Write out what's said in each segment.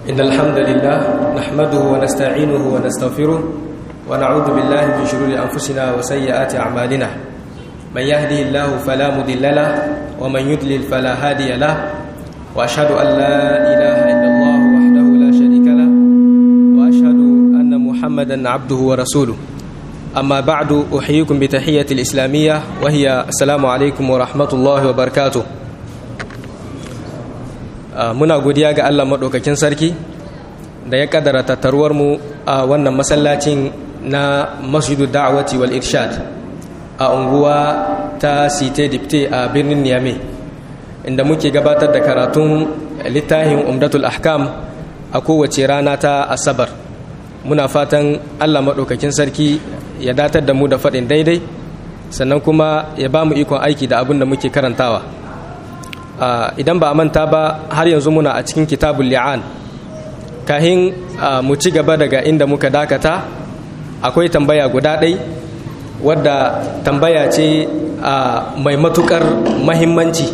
إن الحمد لله نحمده ونستعينه ونستغفره ونعوذ بالله من شرور أنفسنا وسيئات أعمالنا من يهده الله فلا مضل له ومن يضلل فلا هادي له وأشهد أن لا إله إلا الله وحده لا شريك له وأشهد أن محمدا عبده ورسوله أما بعد أحييكم بتحية الإسلامية وهي السلام عليكم ورحمة الله وبركاته muna godiya ga Allah maɗaukakin sarki da ya ƙadara tattaruwarmu a wannan masallacin na masjidu da'awati wal irshad a unguwa ta site dipte a birnin niamey inda muke gabatar da karatun littafin umdatul ahkam a kowace rana ta asabar muna fatan Allah maɗaukakin sarki ya datar da mu da faɗin daidai sannan kuma ya ba mu ikon aiki da abin da muke karantawa idan ba a manta ba har yanzu muna a cikin kitabul li'an kahin mu ci gaba daga inda muka dakata akwai tambaya guda ɗai wadda tambaya ce mai matukar mahimmanci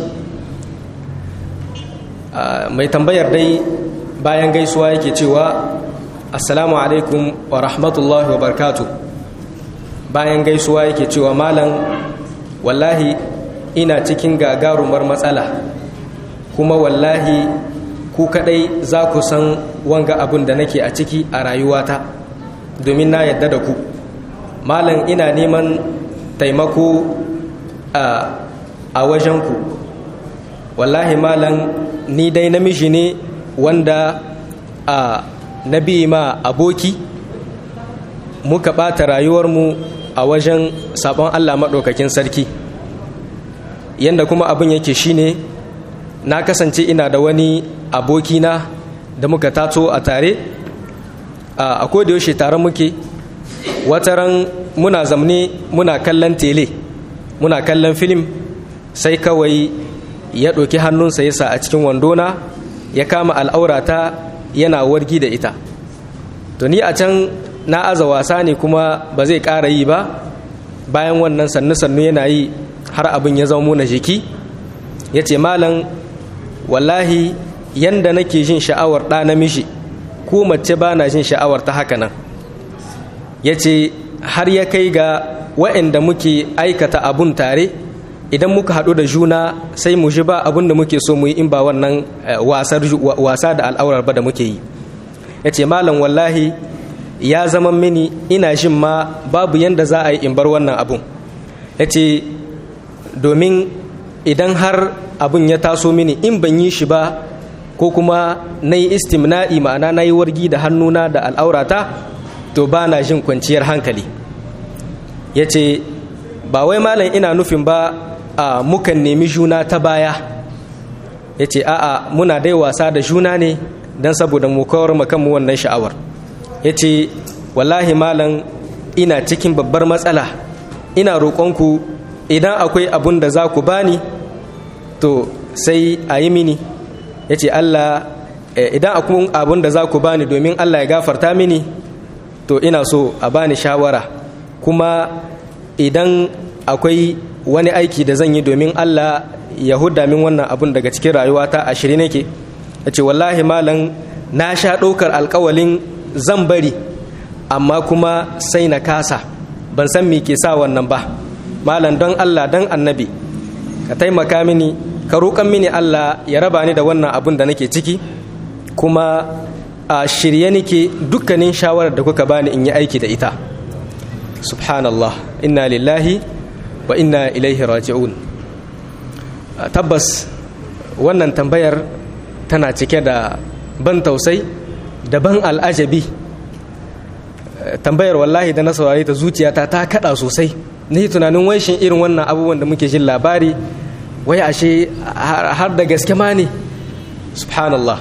mai tambayar dai bayan gaisuwa yake cewa assalamu alaikum wa rahmatullahi wa barkatu bayan gaisuwa yake cewa malam wallahi ina cikin gagarumar matsala kuma wallahi ku kadai za ku san wanga abin da nake a ciki a rayuwata domin na yadda da ku malam ina neman taimako a wajenku wallahi malam ni dai namiji ne wanda a nabi ma aboki muka ɓata rayuwarmu a wajen sabon allah maɗaukakin sarki yadda kuma abin yake shine na kasance ina da wani abokina da muka tato a tare a yaushe tare muke wataran muna zamne muna kallon tele muna kallon filim sai kawai ya ɗauki hannunsa ya sa a cikin wandona ya kama al'aurata yana wargi da ita to ni a can na aza wasa ne kuma ba zai ƙara yi ba bayan wannan sannu-sannu yana yi har abin ya zama na jiki ya ce malam wallahi yanda nake jin sha'awar ɗa namiji ko mace ba na jin sha'awar ta haka nan ya ce har ya kai ga wa'anda muke aikata abun tare idan muka haɗu da juna sai mu ji ba abun da muke so mu yi in ba wannan wasa da al'aurar ba da muke yi ya ce malam wallahi ya zama mini ina jin ma babu yanda za a yi in bar wannan abun ya ce domin idan har abin ya taso mini in ban yi shi ba ko kuma na yi istimna'i ma'ana na yi wargi da hannuna da al'aurata to ba na jin kwanciyar hankali ya ce ba wai malam ina nufin ba a mukan nemi juna ta baya ya ce a'a muna dai wasa da juna ne don saboda mu kawar makanmu wannan sha'awar ya ce wallahi malam ina cikin babbar matsala ina roƙonku idan akwai abun da za ku bani to sai a yi mini ya ce allah idan akwai abun da za ku bani domin allah ya gafarta mini to ina so a bani shawara kuma idan akwai wani aiki da zan yi domin allah ya huda min wannan abun daga cikin rayuwata a shiri nake ya ce wallahi malam na sha ɗaukar alkawalin zan bari amma kuma sai na kasa ban san me ke sa wannan ba malam don Allah don annabi ka taimaka mini ka roƙan mini Allah ya raba ni da wannan abun da nake ciki kuma a shirye nake dukkanin shawarar da kuka bani in yi aiki da ita subhanallah inna lillahi wa inna ilaihi raji'un tabbas wannan tambayar tana cike da ban tausai da ban al'ajabi tambayar wallahi da na saurari ta zuciyata ta kada sosai ni tunanin wai shin irin wannan abubuwan da muke jin labari wai ashe har da gaske ma ne subhanallah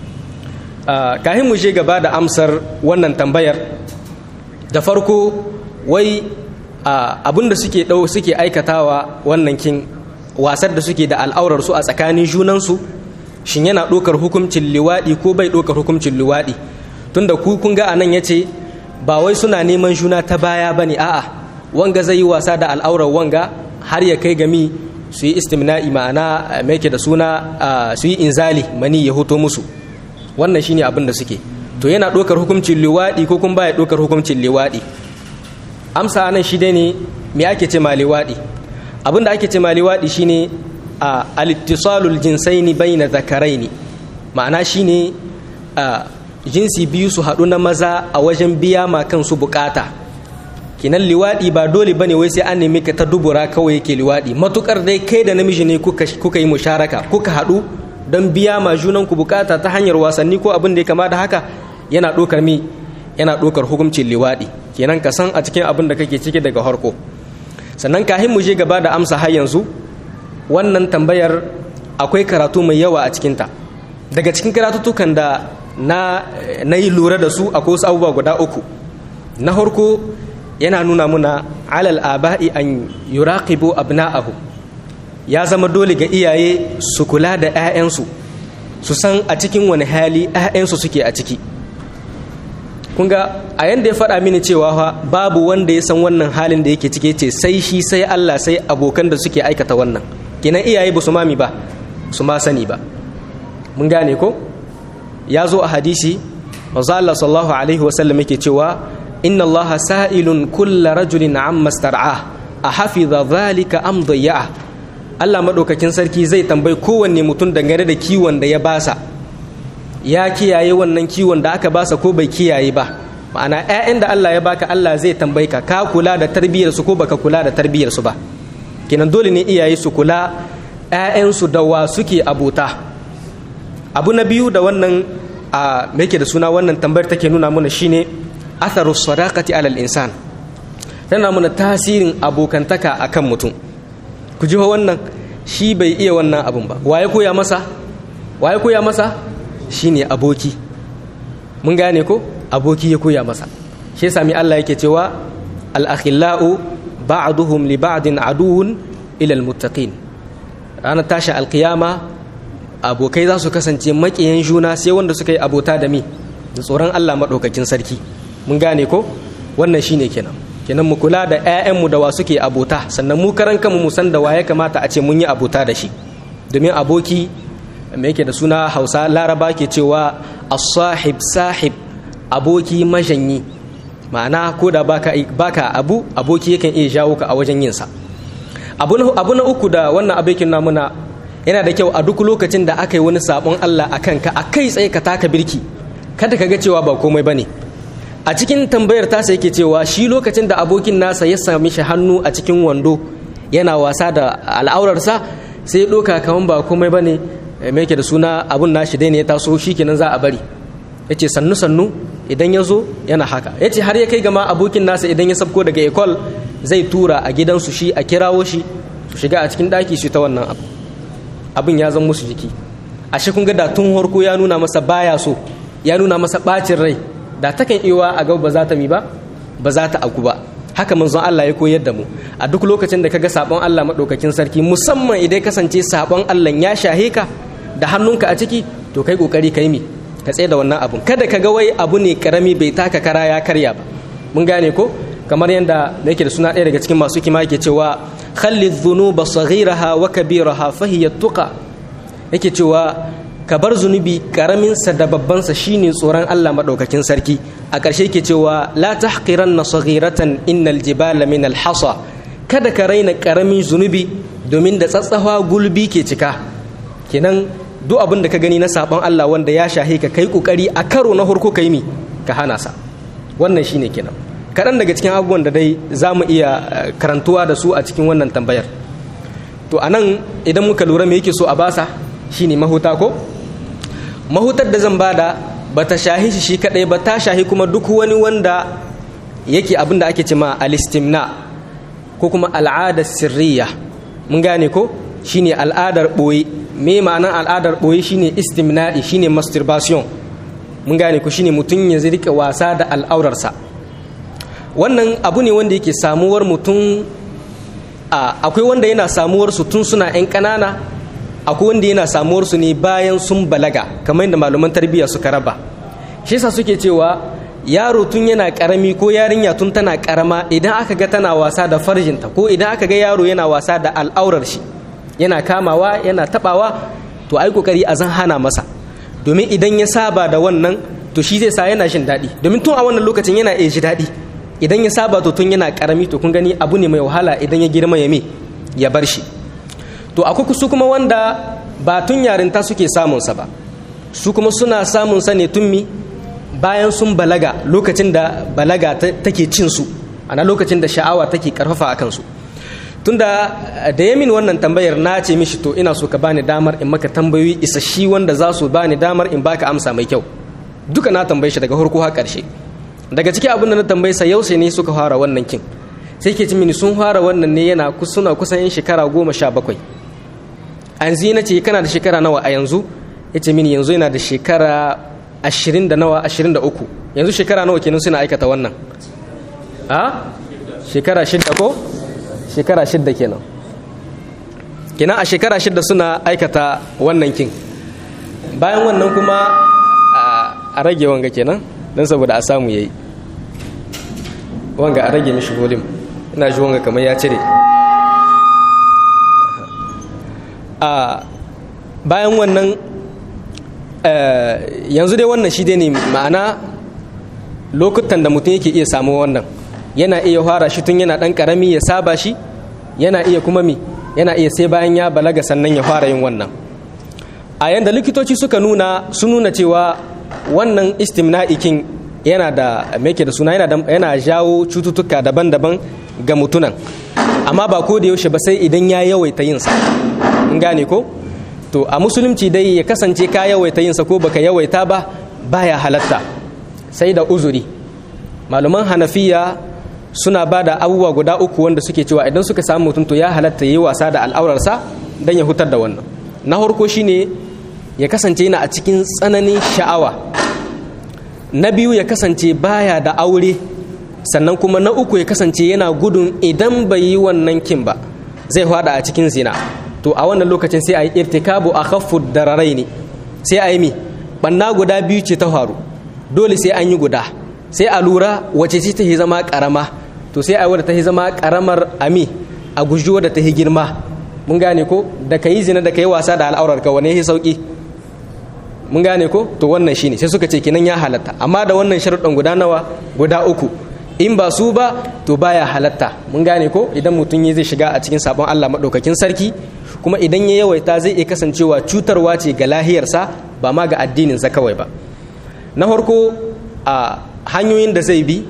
kahin mu je gaba da amsar wannan tambayar da farko wai abin da suke dau suke aikatawa wannan kin wasar da suke da al'aurar su a tsakanin junansu shin yana ɗaukar hukuncin liwaɗi ko bai ɗaukar hukuncin liwaɗi tunda ku kun ga anan yace ba wai suna neman juna ta baya bane a'a wanga zai yi wasa da al'aurar wanga har ya kai gami su yi istimna'i ma'ana mai da suna su yi inzali mani ya hoto musu wannan shine abin da suke to yana ɗaukar hukuncin liwaɗi ko kuma baya ɗaukar hukuncin liwaɗi amsa nan shi dai ne me ake ce ma liwaɗi abin da ake ce ma liwaɗi shine a alittisalul jinsaini baina zakaraini ma'ana shine a jinsi biyu su haɗu na maza a wajen biya ma kansu bukata kinan liwaɗi ba dole bane wai sai an nemi ka ta dubura kawai yake liwaɗi matukar dai kai da namiji ne kuka yi musharaka kuka haɗu don biya ma junan ku bukata ta hanyar wasanni ko abin da ya kama da haka yana ɗaukar mi yana ɗaukar hukuncin liwaɗi kenan ka san a cikin abin da kake ciki daga harko sannan kahin mu je gaba da amsa har yanzu wannan tambayar akwai karatu mai yawa a cikinta daga cikin karatutukan da na, na yi lura da su akwai wasu abubuwa guda uku na harko yana nuna muna alal aba'i an yuraqibu abna'ahu ya zama dole ga iyaye su kula da 'ya'yansu su san a cikin wani hali 'ya'yansu suke a ciki kun ga a yanda ya faɗa mini cewa fa babu wanda ya san wannan halin da yake cike ce sai shi sai Allah sai abokan da suke aikata wannan kenan iyaye ba su mami ba su ma sani ba mun gane ko ya zo a hadisi manzo Allah sallallahu alaihi wasallam yake cewa inna Allah sa'ilun kulla rajulin amma star'a a hafiza zalika am dayya'a Allah madaukakin sarki zai tambayi kowanne mutum dangane da kiwon da ya basa ya kiyaye wannan kiwon da aka basa ko bai kiyaye ba ma'ana 'ya'yan da Allah ya baka Allah zai tambayi ka ka kula da tarbiyyar su ko baka kula da tarbiyyar su ba kenan dole ne iyaye su kula 'ya'yansu da wa suke abota abu na biyu da wannan a yake da suna wannan tambayar take nuna mana shine atharu sadaqati alal insan tana mana tasirin abokantaka akan mutum ku ji wannan shi bai iya wannan abun ba waye koya masa waye koya masa shine aboki mun gane ko aboki ya koya masa shi sami Allah yake cewa al akhillau ba'duhum li ba'din aduwwun ila al muttaqin ranar tashi alkiyama abokai za su kasance makiyan juna sai wanda suka yi abota da mi da tsoron Allah maɗaukakin sarki mun gane ko wannan shine kenan kenan mu kula da 'ya'yanmu da wa suke abota sannan mu karan kanmu mu san da wa ya kamata a ce mun yi abota da shi domin aboki me yake da suna hausa laraba ke cewa as-sahib sahib aboki majanyi ma'ana ko da baka baka abu aboki yakan iya jawo ka a wajen yin sa abu na uku da wannan abokin namuna yana da kyau a duk lokacin da aka yi wani sabon Allah a kanka a kai tsaye ka taka birki kada ka ga cewa ba komai ba ne a cikin tambayar tasa yake cewa shi lokacin da abokin nasa ya sami shi hannu a cikin wando yana wasa da al'aurarsa sai ya ɗoka kaman ba komai ba ne mai yake da suna abun nashi dai ne ya taso shi kenan za a bari ya ce sannu sannu idan ya zo yana haka ya ce har ya kai gama abokin nasa idan ya sabko daga ekol zai tura a gidansu shi a kirawo shi su shiga a cikin ɗaki shi ta wannan abu abin ya zama musu jiki ashe kun ga da tun harko ya nuna masa baya so ya nuna masa bacin rai da takan iwa a gaba ba za ta mi ba ba za ta aku ba haka manzon Allah ya koyar da mu a duk lokacin da kaga sabon Allah madaukakin sarki musamman idan kasance sabon Allah ya shahe ka da hannunka a ciki to kai kokari kai mi ka tsaye da wannan abun kada ka ga wai abu ne karami bai taka kara ya karya ba mun gane ko kamar yadda yake da suna ɗaya daga cikin masu kima yake cewa khalli dhunuba saghiraha wa kabiraha fahiya tuqa yake cewa ka bar zunubi karamin sa da babban sa shine tsoron Allah madaukakin sarki a ƙarshe yake cewa la tahqiranna saghiratan innal jibala min alhasa kada ka raina karamin zunubi domin da tsatsawa gulbi ke cika kenan duk abin da ka gani na sabon Allah wanda ya shahe ka kai kokari a karo na farko kai mi ka hana sa wannan shine kenan kaɗan daga cikin abubuwan da dai za mu iya karantuwa da su a cikin wannan tambayar to a nan idan muka lura me yake so a basa shine mahuta ko mahutar da zan bada ba ta shahi shi shi kaɗai ba ta shahi kuma duk wani wanda yake abin da ake ce ma alistimna ko kuma al'adar sirriya mun gane ko shine al'adar ɓoye me ma'anar al'adar ɓoye shine istimna'i shine masturbation mun gane ko shine mutum ya rika wasa da al'aurarsa wannan abu ne wanda yake samuwar mutum akwai wanda yana samuwar su tun suna 'yan ƙanana akwai wanda yana samuwar su ne bayan sun balaga kamar yadda malaman tarbiyya suka raba shi yasa suke cewa yaro tun yana karami ko yarinya tun tana karama idan aka ga tana wasa da farjinta ko idan aka ga yaro yana wasa da al'aurar shi yana kamawa yana tabawa to ai kokari a zan hana masa domin idan ya saba da wannan to shi zai sa yana jin daɗi domin tun a wannan lokacin yana iya ji daɗi idan ya saba to tun yana karami to kun gani abu ne mai wahala idan ya girma ya me ya bar shi to akwai su kuma wanda ba tun yarinta suke samunsa ba su kuma suna samunsa ne tun mi bayan sun balaga lokacin da balaga take cin su ana lokacin da sha'awa take karfafa a kansu tunda da yamin wannan tambayar na ce mishi to ina so ka bani damar in maka tambayoyi isasshi wanda za su bani damar in baka amsa mai kyau duka na tambaye shi daga farko har karshe daga cikin abin da na tambaye sa yau sai ne suka fara wannan kin sai ke ci mini sun fara wannan ne yana suna kusan yin shekara goma sha bakwai an na ce kana da shekara nawa a yanzu ya ce mini yanzu yana da shekara ashirin da nawa ashirin da uku yanzu shekara nawa kenan suna aikata wannan a shekara shidda ko shekara shidda kenan kenan a shekara shidda suna aikata wannan kin bayan wannan kuma a rage wanga kenan don saboda a samu yayi wanga a rage mishi volume ina ji wanga kamar ya cire a bayan wannan yanzu dai wannan shi dai ne ma'ana lokutan da mutum yake iya samu wannan yana iya fara shi tun yana dan karami ya saba shi yana iya kuma mi yana iya sai bayan ya balaga sannan ya fara yin wannan a yanda likitoci suka nuna sun nuna cewa wannan istimna'ikin yana da meke da suna yana jawo cututtuka daban-daban ga mutunan amma ba ko da yaushe ba sai idan ya yawaita yinsa in gane ko to a musulunci dai ya kasance ka yawaita yinsa ko baka yawaita ba baya halatta sai da uzuri malaman hanafiya suna ba da abubuwa guda uku wanda suke cewa idan suka samu mutum to ya halatta yi wasa da al'aurarsa don ya hutar da wannan na farko shine ya kasance yana a cikin tsananin sha'awa na biyu ya kasance baya da aure sannan kuma na uku ya kasance yana gudun idan bai yi wannan kin ba zai hada a cikin zina to a wannan lokacin sai a yi irtikabu a khaffu dararai ne sai a yi mi banna guda biyu ce ta faru dole sai an yi guda sai a lura wace ce ta zama karama to sai a wadda ta zama karamar ami a guji wadda ta girma mun gane ko da ka yi zina da ka yi wasa da al'aurar ka wane ya sauki mun gane ko to wannan shine sai suka ce kinan ya halatta amma da wannan sharuɗan guda nawa guda uku in ba su ba to baya halatta mun gane ko idan mutum ya zai shiga a cikin sabon Allah maɗaukakin sarki kuma idan ya yawaita zai iya kasancewa cutarwa ce ga lahiyarsa ba ma ga addininsa kawai ba na farko a hanyoyin da zai bi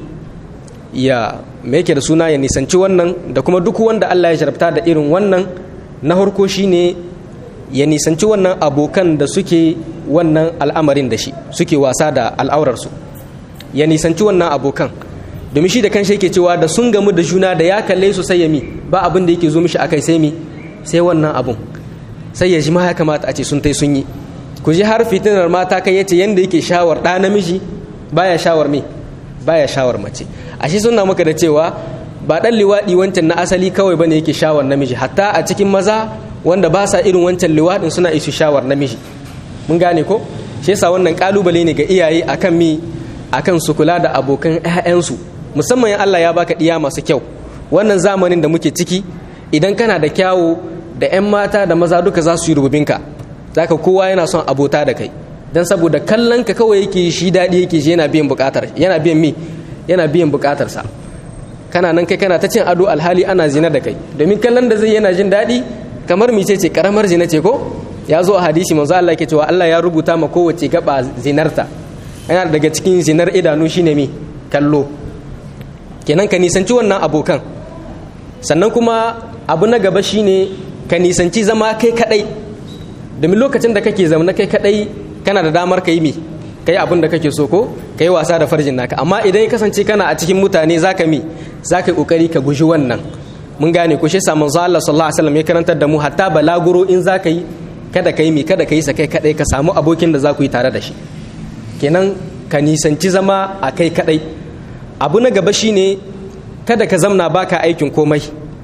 ya me yake da suna ya nisanci wannan da kuma duk wanda Allah ya jarabta da irin wannan na farko shine ya nisanci wannan abokan da suke wannan al'amarin da shi suke wasa da al'aurarsu ya nisanci wannan abokan domin shi da kan shi yake cewa da sun gamu da juna da ya kalle su sai ya mi ba abin da yake zo mishi akai sai mi sai wannan abun sai ya ji ma ya kamata a ce sun tai sun yi ku ji har fitinar mata kai yace yanda yake shawar ɗa namiji baya shawar me baya shawar mace ashe suna maka da cewa ba ɗan liwaɗi wancan na asali kawai bane yake shawar namiji hatta a cikin maza wanda ba sa irin wancan liwaɗin suna isu shawar namiji mun gane ko shi yasa wannan kalubale ne ga iyaye akan mi akan su kula da abokan 'ya'yansu musamman in Allah ya baka ɗiya masu kyau wannan zamanin da muke ciki idan kana da kyawu da 'yan mata da maza duka za su yi rububinka zaka kowa yana son abota da kai dan saboda kallon ka kawai yake shi daɗi yake shi yana biyan buƙatar yana biyan mi yana biyan buƙatarsa kana nan kai kana ta cin ado alhali ana zina da kai domin kallon da zai yana jin daɗi kamar mice ce karamar zina ce ko ya zo a hadisi manzo Allah yake cewa Allah ya rubuta ma kowace gaba zinarta yana daga cikin zinar idanu shine mi kallo kenan ka nisanci wannan abokan sannan kuma abu na gaba shine ka nisanci zama kai kadai domin lokacin da kake zama kai kadai kana da damar ka yi mi kai abin da kake so ko kai wasa da farjin naka amma idan ya kasance kana a cikin mutane zaka mi zaka yi kokari ka guji wannan mun gane ko shi yasa manzo Allah sallallahu alaihi wasallam ya karantar da mu hatta balaguro in zaka yi kada ka yi mi kada ka yi sa kai kadai ka samu abokin da za ku yi tare da shi kenan ka nisanci zama a kai kadai abu na gaba shine kada ka zamna baka aikin komai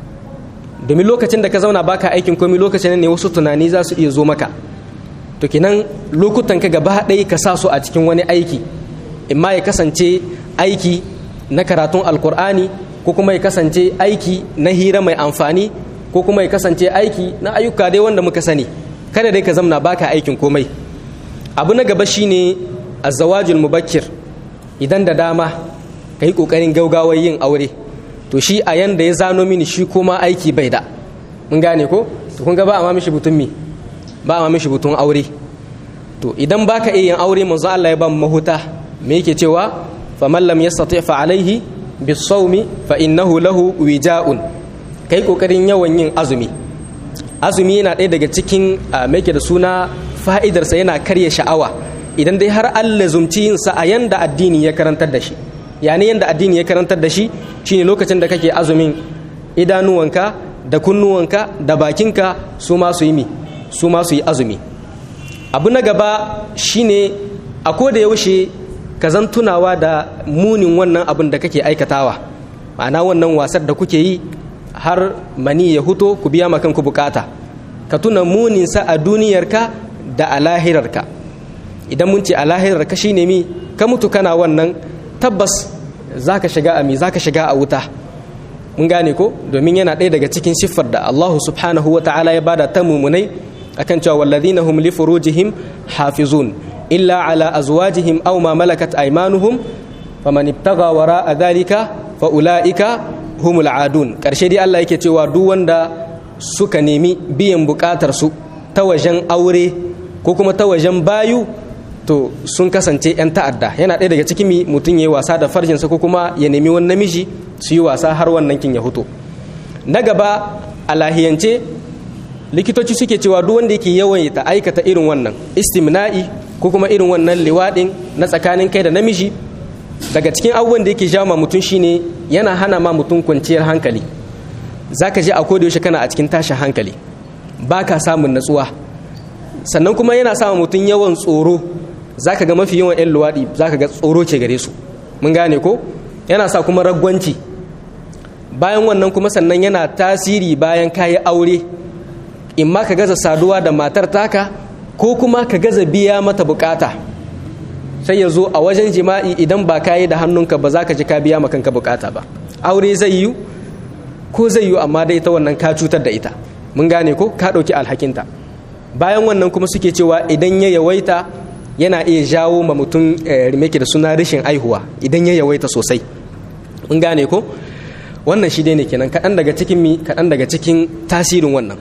domin lokacin da ka zauna baka aikin komai lokacin ne wasu tunani za su iya zo maka to kenan lokutan ka gaba ɗaya ka sa su a cikin wani aiki imma ya kasance aiki na karatun alkur'ani ko kuma ya kasance aiki na hira mai amfani ko kuma ya kasance aiki na ayyuka dai wanda muka sani kada dai ka zamna baka aikin komai abu na gaba shine azawajul mubakkir idan da dama ka yi ƙoƙarin gaugawar yin aure to shi a yanda ya zano mini shi kuma aiki bai da mun gane ko to kun ga ba a ma mishi butun mi ba a ma mishi butun aure to idan baka iya yin aure manzo Allah ya ba mu mahuta me yake cewa faman lam yastati fa alaihi bisawmi fa innahu lahu wija'un kai kokarin yawan yin azumi azumi yana ɗaya daga cikin me da suna fa'idarsa yana karya sha'awa idan dai har Allah zumci yin sa a yanda addini ya karantar da shi yani yanda addini ya karantar da shi shine lokacin da kake azumin idanuwanka da kunnuwanka da bakinka su ma su yi mi su ma su yi azumi abu na gaba shine a ko da yaushe ka zan tunawa da munin wannan abin da kake aikatawa ma'ana wannan wasar da kuke yi har mani ya huto ku biya ma kanku bukata ka tuna muninsa a duniyarka da a lahirarka idan mun ce a lahirarka shine mi ka mutu kana wannan tabbas za ka shiga a mi za ka shiga a wuta mun gane ko domin yana ɗaya daga cikin siffar da allahu subhanahu wa ta'ala ya bada ta mumunai akan cewa walladhina hum li furujihim hafizun illa ala azwajihim aw ma malakat aymanuhum faman ibtaga wara'a dhalika fa ulaika humul adun karshe dai Allah yake cewa duk wanda suka nemi biyan bukatar su ta wajen aure ko kuma ta wajen bayu to sun kasance 'yan ta'adda yana ɗaya daga cikin mutum ya yi wasa da farjinsa ko kuma ya nemi wani namiji su yi wasa har wannan kin ya huto na gaba a lahiyance likitoci suke cewa duk wanda yake yawan ta aikata irin wannan istimna'i ko kuma irin wannan liwaɗin na tsakanin kai da namiji daga cikin abubuwan da yake jawo ma mutum shine yana hana ma mutum kwanciyar hankali zaka ji a koda yaushe kana a cikin tashin hankali baka samun natsuwa sannan kuma yana sa mutum yawan tsoro zaka ga mafi yawan 'yan luwaɗi zaka ga tsoro ke gare su mun gane ko yana sa kuma ragwanci bayan wannan kuma sannan yana tasiri bayan kayi aure in ma ka gaza saduwa da matar taka ko kuma ka gaza biya mata bukata sai ya zo a wajen jima'i idan ba ka yi da hannunka ba za ka ji ka biya kanka bukata ba aure zai yi ko zai yi amma dai ta wannan ka cutar da ita mun gane ko ka ɗauki alhakinta bayan wannan kuma suke cewa idan ya yawaita yana iya jawo ma mutum rimeke da suna rashin aihuwa idan ya yawaita sosai mun gane ko wannan shi dai ne kenan kaɗan daga cikin mi kaɗan daga cikin tasirin wannan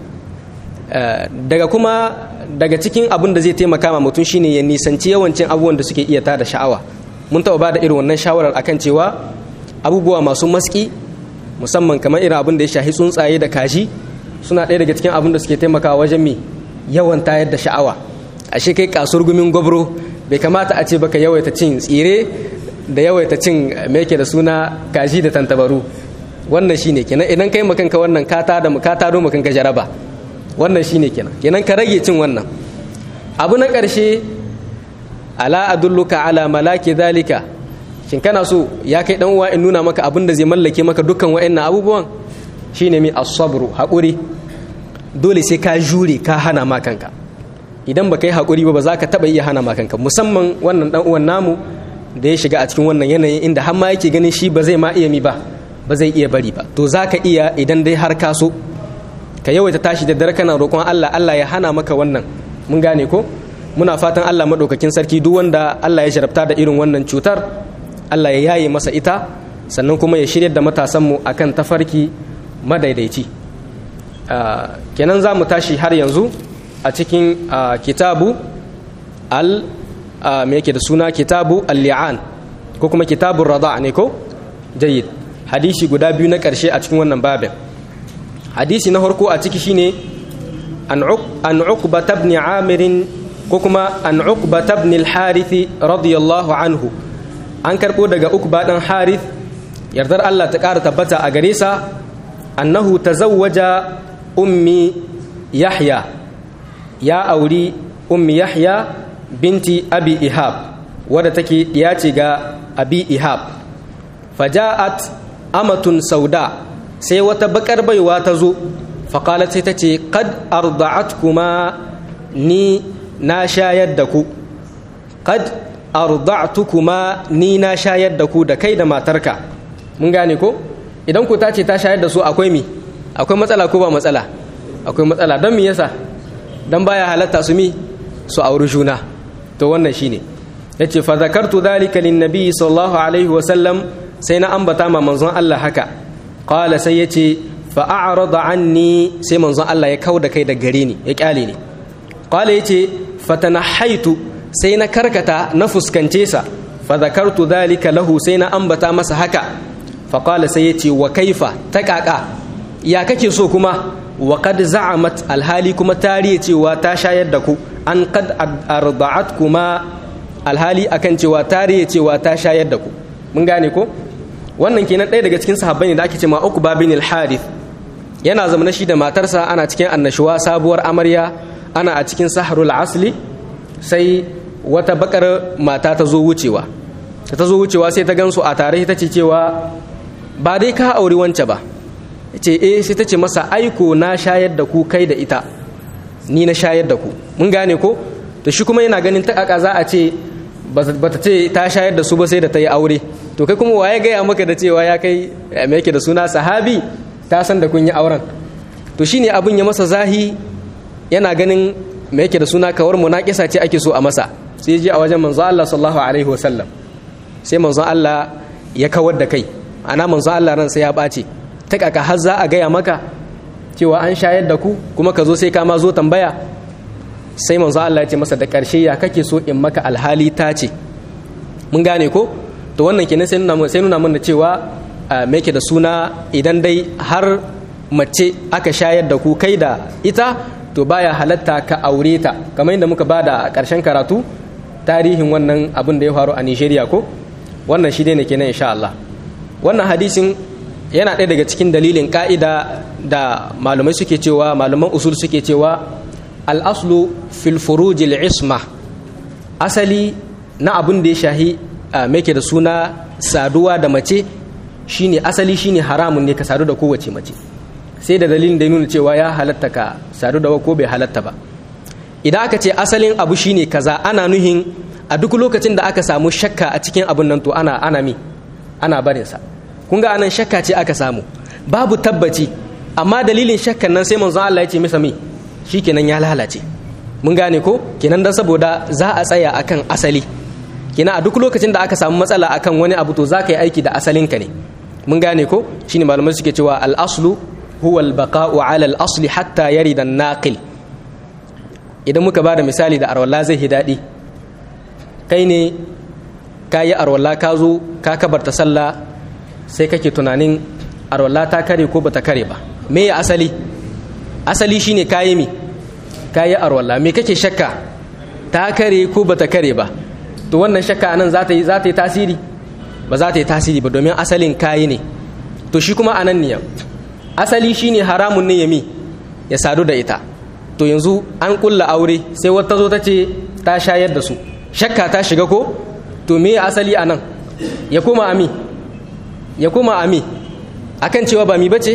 daga kuma daga cikin abin da zai taimaka ma mutum shine ya nisanci yawancin abubuwan da suke iya tada sha'awa mun taɓa ba da irin wannan shawarar akan cewa abubuwa masu maski musamman kamar irin abin da ya shahi tsuntsaye da kaji suna ɗaya daga cikin abin da suke taimakawa wajen mi yawan tayar da sha'awa ashe kai kasuwar gumin gwabro bai kamata a ce baka yawaita cin tsire da yawaita cin me yake da suna kaji da tantabaru wannan shine kenan idan kai makanka wannan ka ta da ka taro makanka jaraba wannan shine kenan kenan ka rage cin wannan abu na ƙarshe ala adulluka ala malaki zalika shin kana so ya kai dan uwa in nuna maka abin da zai mallake maka dukkan wa'annan abubuwan shine mi as-sabru haƙuri dole sai ka jure ka hana ma kanka idan baka yi haƙuri ba ba za ka taɓa iya hana ma kanka musamman wannan dan uwan namu da ya shiga a cikin wannan yanayin inda har ma yake ganin shi ba zai ma iya mi ba ba zai iya bari ba to za ka iya idan dai har ka so ka yawaita tashi da dare kana roƙon Allah Allah ya hana maka wannan mun gane ko muna fatan Allah madaukakin sarki duk wanda Allah ya jarabta da irin wannan cutar Allah ya yaye masa ita sannan kuma ya shirya da matasanmu akan tafarki madaidaici kenan za mu tashi har yanzu a cikin kitabu al me yake da suna kitabu al-li'an ko kuma kitabun rada ne ko jayyid hadisi guda biyu na ƙarshe a cikin wannan babin hadisi na farko a ciki shine an uqba ibn amir ko kuma an uqba ibn al-harith radiyallahu anhu an karbo daga uqba dan harith yardar Allah ta ƙara tabbata a gare sa annahu tazawwaja ummi yahya ya auri ummi yahya binti abi ihab wadda take ya ce ga abi ihab faja'at amatun sauda sai wata bakar baiwa ta zo faƙalat sai ta ce kad arda'at kuma ni na shayar da ku kad arda'tu kuma ni na shayar da ku da kai da matarka mun gane ko idan ku ta ce ta shayar da su akwai mi akwai matsala ko ba matsala akwai matsala don mi yasa don baya halatta su mi su auri juna to wannan shine yace fa zakartu dhalika lin nabi sallallahu alaihi wa sallam sai na ambata ma manzon Allah haka qala sai yace fa a'rada anni sai manzon Allah ya kauda kai da gare ni ya kyale ni qala yace fatanahaitu sai na karkata na fuskance sa fa zakartu dhalika lahu sai na ambata masa haka fa qala sai yace wa kaifa ta kaka ya kake so kuma wa qad za'amat alhali kuma tariye cewa ta shayar da ku an qad arda'at kuma alhali akan cewa tariye cewa ta shayar da ku mun gane ko wannan kenan ɗaya daga cikin sahabbai ne da ake cewa Uqba bin al-Harith yana zama shi da matarsa ana cikin annashuwa sabuwar amarya ana a cikin saharul asli sai wata bakar mata ta zo wucewa ta zo wucewa sai ta gansu a tare ta ce cewa ba dai ka auri wance ba ce eh sai ta ce masa aiko na shayar da ku kai da ita ni na shayar da ku mun gane ko to shi kuma yana ganin ta kaka za a ce ba ta ce ta shayar da su ba sai da ta yi aure to kai kuma waye gaya maka da cewa ya kai me yake da suna sahabi ta san da kun yi auren to shine abin ya masa zahi yana ganin me yake da suna kawar munaqisa ce ake so a masa sai je a wajen manzo Allah sallallahu alaihi wasallam sai manzo Allah ya kawar da kai ana manzo Allah ran sai ya bace ta kaka har za a gaya maka cewa an shayar da ku kuma ka zo sai ka ma zo tambaya sai manzo Allah ya ce masa da karshe ya kake so in maka alhali ta ce mun gane ko to wannan kenan sai nuna sai nuna mun da cewa me yake da suna idan dai har mace aka shayar da ku kai da ita to baya halatta ka aure ta kamar yadda muka bada a ƙarshen karatu tarihin wannan abin da ya faru a Nigeria ko wannan shi ne kenan insha Allah wannan hadisin yana ɗaya daga cikin dalilin ka'ida da malumai suke cewa maluman usul suke cewa al-aslu fil furuj isma asali na abin da ya shahi ke da suna saduwa da mace shine asali shine haramun ne ka sadu da kowace mace sai da dalilin da ya nuna cewa ya halatta ka sadu da ko bai halatta ba idan aka ce asalin abu shine kaza ana nuhin a duk lokacin da aka samu shakka a cikin abun nan to ana ana mi ana barin sa kun ga anan shakka ce aka samu babu tabbaci amma dalilin shakkan nan sai manzon Allah ya ce masa mi shikenan ya lalace mun gane ko kenan dan saboda za a tsaya akan asali kenan a duk lokacin da aka samu matsala akan wani abu to za ka yi aiki da asalinka ne mun gane ko shine malamai suke cewa al-aslu huwa al-baqa'u 'ala al-asli hatta yarida an-naqil idan muka bada misali da arwalla zai daɗi kai ne ka yi arwalla ka zo ka kabarta sallah sai kake tunanin arwalla ta kare ko bata kare ba me ya asali asali shine kayi mi kayi arwalla me kake shakka ta kare ko bata kare ba to wannan shakka anan za ta yi za ta yi tasiri ba za ta yi tasiri ba domin asalin kayi ne to shi kuma anan ne asali shine haramun ne yami ya sadu da ita to yanzu an kulla aure sai wata zo ta ce ta shayar da su shakka ta shiga ko to me asali anan ya koma ami ya koma ami akan cewa ba mi bace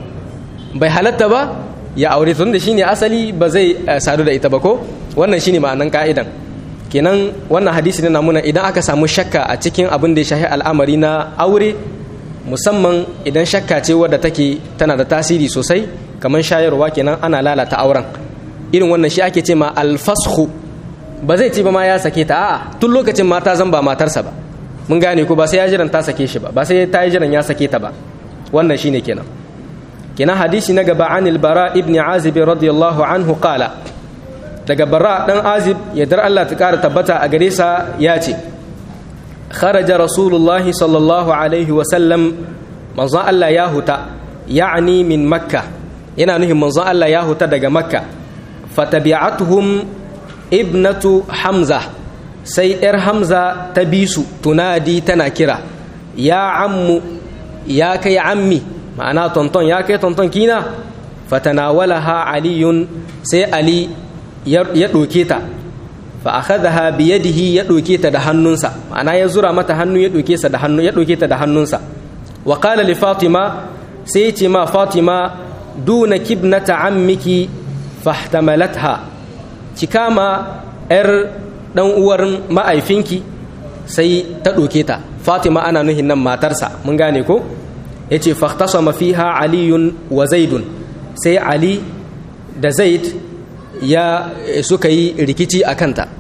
bai halatta ba ya aure tun da shine asali ba zai sadu da ita ba ko wannan shine ma'anan ka'idan kenan wannan hadisi ne namuna idan aka samu shakka a cikin abin da ya shahi al'amari na aure musamman idan shakka ce wadda take tana da tasiri sosai kamar shayarwa kenan ana lalata auren irin wannan shi ake ce ma alfashu ba zai ce ba ma ya sake ta a'a tun lokacin mata zan ba matarsa ba mun gane ko ba sai ya jiran ta sake shi ba ba sai ta yi jiran ya sake ta ba wannan shine kenan kenan hadisi na gaba anil bara ibn azib radiyallahu anhu qala daga bara dan azib yadda Allah ta kara tabbata a gare sa ya ce kharaja rasulullah sallallahu alaihi wa sallam manzon Allah ya huta ya'ni min makka yana nuhin manzon Allah ya huta daga makka fatabi'atuhum ibnatu hamza sai yar hamza ta bi su tunadi tana kira ya ammu ya kai ammi ma'ana tonton ya kai tonton kina fatanawalaha aliyun sai ali ya ɗoke ta fa akhadha bi yadihi ya ɗoke ta da hannunsa ma'ana ya zura mata hannu ya ɗoke sa da hannu ya ɗoke ta da hannunsa wa qala li fatima sai ya ce ma fatima duna kibnata ammiki fahtamalatha ki kama yar dan uwar ma'aifinki sai ta ɗoke ta fatima ana nuhin nan matarsa mun gane ko yace fahtasama fiha aliyun wa zaidun sai ali da zaid ya suka yi rikici a kanta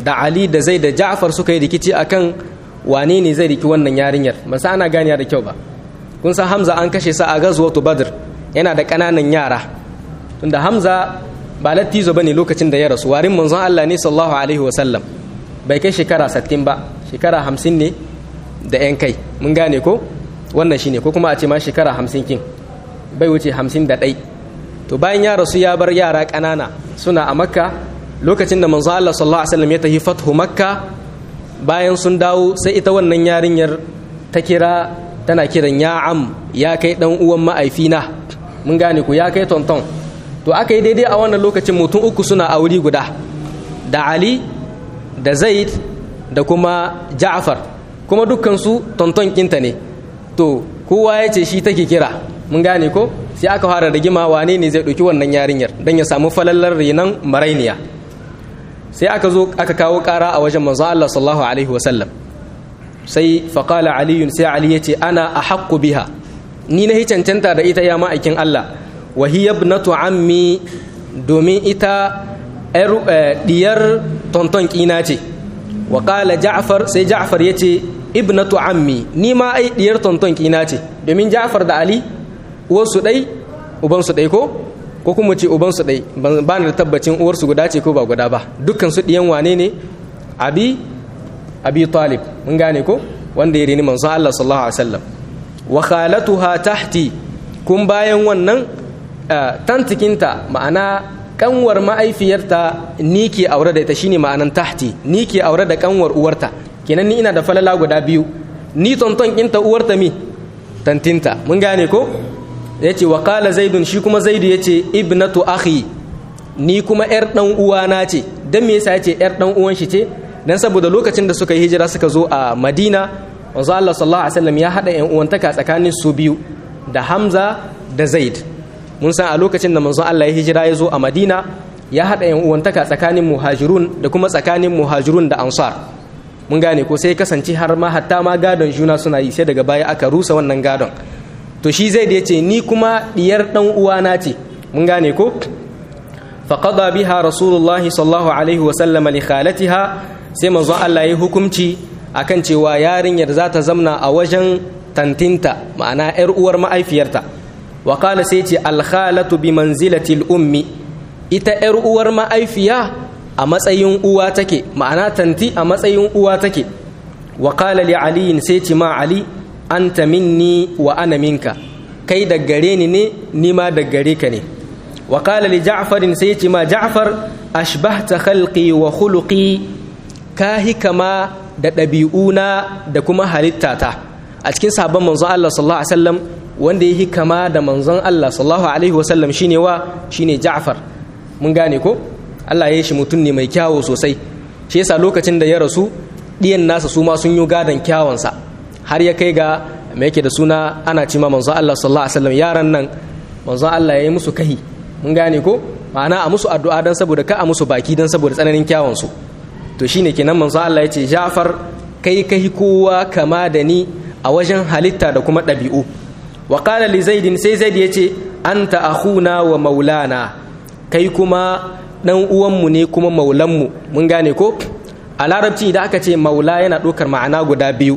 da ali da zai da ja'far suka yi rikici akan wane ne zai riki wannan yarinyar ba sa ana ganiya da kyau ba kun san hamza an kashe sa a ghazwatu badr yana da ƙananan yara tunda hamza ba lattizo bane lokacin da ya rasu warin manzon Allah ne sallallahu alaihi wasallam bai kai shekara 60 ba shekara 50 ne da yan kai mun gane ko wannan shine ko kuma a ce ma shekara 50 kin bai wuce 51 to bayan ya rasu ya bar yara ƙanana suna a makka lokacin da manzon Allah sallallahu alaihi wasallam ya tafi fathu makka bayan sun dawo sai ita wannan yarinyar ta kira tana kiran ya am ya kai dan uwan ma'aifina mun gane ku ya kai tonton to aka yi daidai a wannan lokacin mutum uku suna a wuri guda da ali da zaid da kuma ja'far kuma dukkansu tonton kinta ne to kowa ya ce shi take kira mun gane ko sai aka fara rigima wane ne zai ɗauki wannan yarinyar don ya samu falallar renon marainiya sai aka zo aka kawo ƙara a wajen manzon Allah sallallahu alaihi wasallam sai faƙala aliyun sai ali ya ce ana a haƙƙu biha ni na cancanta da ita ya ma'aikin Allah wa hiya ibnatu ammi domin ita diyar tonton kina ce wa qala ja'far sai ja'far yace ibnatu ammi ni ma ai diyar tonton kina ce domin ja'far da ali uwar su dai uban su dai ko ko kuma ce uban su dai ba ni da tabbacin uwar su guda ce ko ba guda ba dukkan su diyan wane ne abi abi talib mun gane ko wanda ya rini manzon Allah sallallahu alaihi wasallam wa khalatuha tahti kun bayan wannan tantikinta ma'ana kanwar ma'aifiyarta ni ke aure da ita shine ma'anan tahti ni ke aure da kanwar uwarta kenan ni ina da falala guda biyu ni tonton kinta uwarta mi tantinta mun gane ko yace wa qala zaidun shi kuma zaidu yace ibnatu akhi ni kuma yar dan uwana ce dan me yasa yace yar dan uwan shi ce dan saboda lokacin da suka yi hijira suka zo a Madina wanzu Allah sallallahu alaihi wasallam ya hada yan uwantaka tsakanin su biyu da Hamza da Zaid mun san a lokacin da manzon Allah ya hijira ya zo a Madina ya hada yan uwantaka tsakanin muhajirun da kuma tsakanin muhajirun da ansar mun gane ko sai kasance har ma hatta ma gadon juna suna yi sai daga baya aka rusa wannan gadon to shi Zaid ya ce ni kuma diyar dan uwana ce mun gane ko faqada biha rasulullahi sallallahu alaihi wasallam li khalatiha sai manzon Allah ya hukunci akan cewa yarinyar za ta zamna a wajen tantinta ma'ana 'yar uwar ma'aifiyarta wa qala sai ce alkhalatu bi manzilatil ummi ita 'yar uwar ma'aifiya a matsayin uwa take ma'ana tanti a matsayin uwa take wa qala li ali sai ce ma ali anta minni wa ana minka kai da gare ni ne ni ma da gare ka ne wa qala li ja'farin sai ce ma ja'far ashbahta khalqi wa khuluqi ka hikama da ɗabi'una da kuma halittata a cikin sabon manzon Allah sallallahu alaihi wasallam wanda ya hikama da manzon Allah sallallahu alaihi wasallam shine wa shine Ja'far mun gane ko Allah ya yi shi mutum ne mai kyawu sosai shi yasa lokacin da ya rasu ɗiyan nasa su ma sun yi gadon kyawunsa har ya kai ga me yake da suna ana cima manzon Allah sallallahu alaihi wasallam yaran nan manzon Allah ya yi musu kahi mun gane ko ma'ana a musu addu'a dan saboda ka a musu baki dan saboda tsananin kyawunsu to shine kenan manzo Allah ya ce Ja'far kai kai kowa kama da ni a wajen halitta da kuma ɗabi'u wa qala li zaid sai zaid ya ce anta akhuna wa maulana kai kuma dan uwanmu ne kuma maulanmu mun gane ko a larabci idan aka ce maula yana ɗaukar ma'ana guda biyu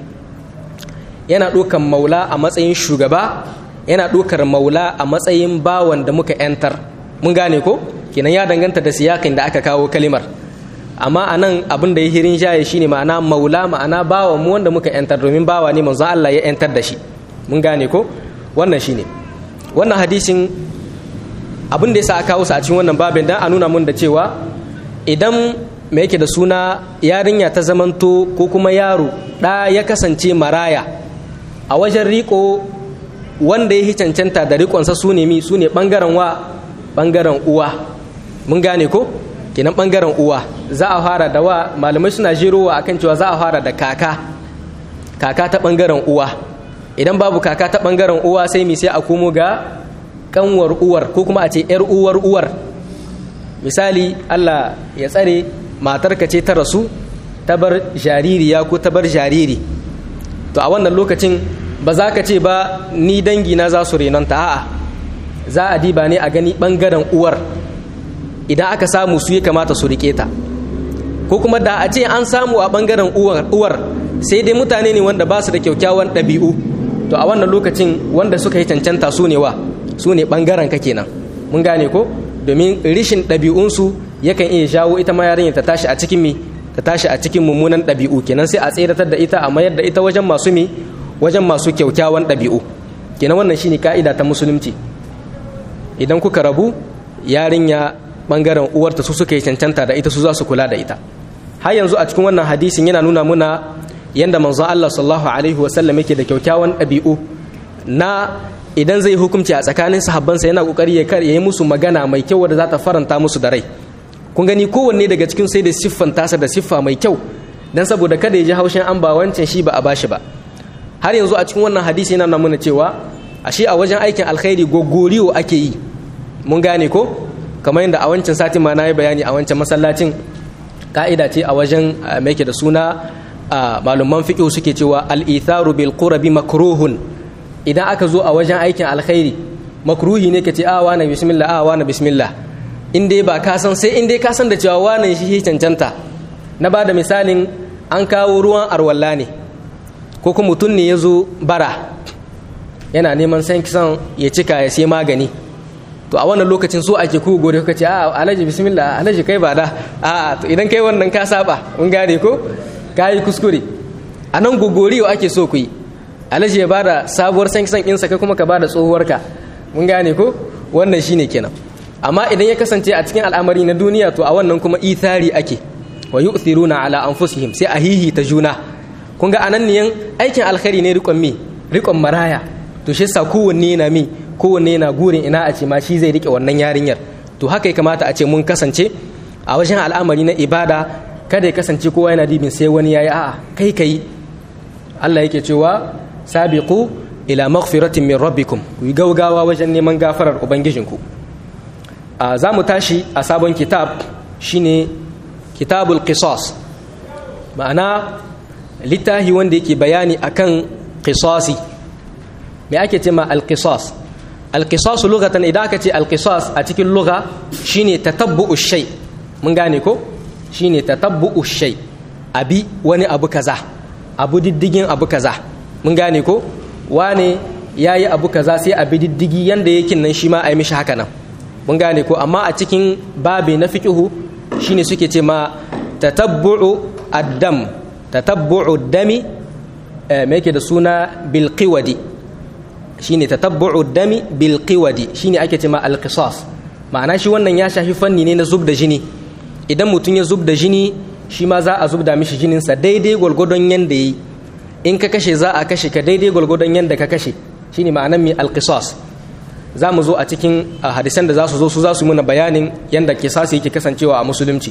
yana ɗaukar maula a matsayin shugaba yana ɗaukar maula a matsayin bawan da muka 'yantar mun gane ko kenan ya danganta da siyakin da aka kawo kalimar amma a nan abin da ya hirin jaye shi ne ma'ana maula ma'ana bawa mu wanda muka yantar domin bawa ne manzo Allah ya yantar da shi mun gane ko wannan shi ne wannan hadisin abin da ya sa aka kawo a cikin wannan babin dan a nuna mun da cewa idan me yake da suna yarinya ta zamanto ko kuma yaro ɗa ya kasance maraya a wajen riko wanda ya cancanta da rikonsa su ne mi su ne ɓangaren wa ɓangaren uwa mun gane ko kenan bangaren uwa za a fara da wa malamai suna jirowa akan cewa za a fara da kaka kaka ta bangaren uwa idan babu kaka ta bangaren uwa sai mi sai a komo ga kanwar uwar ko kuma a ce yar uwar uwar misali Allah ya tsare matarka ce ta rasu ta bar jaririya ko ta bar jariri to a wannan lokacin ba za ka ce ba ni dangi na za su renonta a'a za a diba ne a gani bangaren uwar idan aka samu su ya kamata su rike ta ko kuma da a ce an samu a bangaren uwar sai dai mutane ne wanda ba su da kyaukyawan ɗabi'u to a wannan lokacin wanda suka yi cancanta su ne wa su ne bangaren ka kenan mun gane ko domin rishin ɗabi'unsu yakan iya jawo ita ma yarinya ta tashi a cikin mi ta tashi a cikin mummunan ɗabi'u kenan sai a tseratar da ita a mayar da ita wajen masu mi wajen masu kyaukyawan ɗabi'u kenan wannan shine ka'ida ta musulunci idan kuka rabu yarinya bangaren uwarta su suka yi cancanta da ita su za su kula da ita har yanzu a cikin wannan hadisin yana nuna muna yanda manzo Allah sallallahu alaihi wasallam yake da kyaukyawan ɗabi'u na idan zai hukunci a tsakanin sahabbansa yana kokari ya yi musu magana mai kyau wadda za ta faranta musu da rai kun gani kowanne daga cikin sai da siffan tasa da siffa mai kyau dan saboda kada ya ji haushin an ba wancan shi ba a bashi ba har yanzu a cikin wannan hadisi yana nuna mana cewa ashe a wajen aikin alkhairi gogoriyo ake yi mun gane ko kamar yadda a wancan sati ma na yi bayani a wancan masallacin ka'ida ce a wajen mai da suna malumman fiƙo suke cewa al-itharu bil qurbi makruhun idan aka zo a wajen aikin alkhairi makruhi ne ka ce a na bismillah a na bismillah in dai ba ka san sai in dai ka san da cewa wane shi cancanta na ba da misalin an kawo ruwan arwalla ne ko kuma mutum ne ya zo bara yana neman san kisan ya cika ya sai magani to a wannan lokacin so ake ku gode kuka ce a alhaji bismillah alhaji kai ba da a to idan kai wannan ka saba mun gane ko ka yi kuskure a nan gogoriyo ake so ku yi alhaji ya bada sabuwar san kisan insa kai kuma ka bada tsohuwarka mun gane ko wannan shine kenan amma idan ya kasance a cikin al'amari na duniya to a wannan kuma ithari ake wa yu'thiruna ala anfusihim sai a hihi ta juna kun ga anan niyan aikin alkhairi ne rikon mi rikon maraya to shi yasa kowanne na mi kowanne na gurin ina a ce ma shi zai rike wannan yarinyar to haka ya kamata a ce mun kasance a wajen al'amari na ibada kada ya kasance kowa yana dibin sai wani yayi a'a kai kai Allah yake cewa sabiqu ila maghfiratin min rabbikum ku yi gaugawa wajen neman gafarar ubangijinku a za mu tashi a sabon kitab shine kitabul qisas ma'ana littafi wanda yake bayani akan qisasi me ake ce ma al-qisas al-qisas lughatan idan aka ce al-qisas a cikin lugha shine tatabbu'u shay mun gane ko shine tatabbu'u shay abi wani abu kaza abu diddigin abu kaza mun gane ko wane yayi abu kaza sai abi diddigi yanda yake nan shi ma a yi mishi haka nan mun gane ko amma a cikin babi na fiqhu shine suke ce ma tatabbu'u ad-dam tatabbu'u dami me yake da suna bil qiwadi shine tatabbu'u dami bil qiwadi shine ake ce ma al qisas ma'ana shi wannan ya shafi fanni ne na zub da jini idan mutum ya zub da jini shi ma za a zub da mishi jinin sa daidai gwargwadon yanda yi in ka kashe za a kashe ka daidai gwargwadon yanda ka kashe shine ma'anar mi al qisas za mu zo a cikin hadisan da za su zo su za su muna bayanin yanda kisasi yake kasancewa a musulunci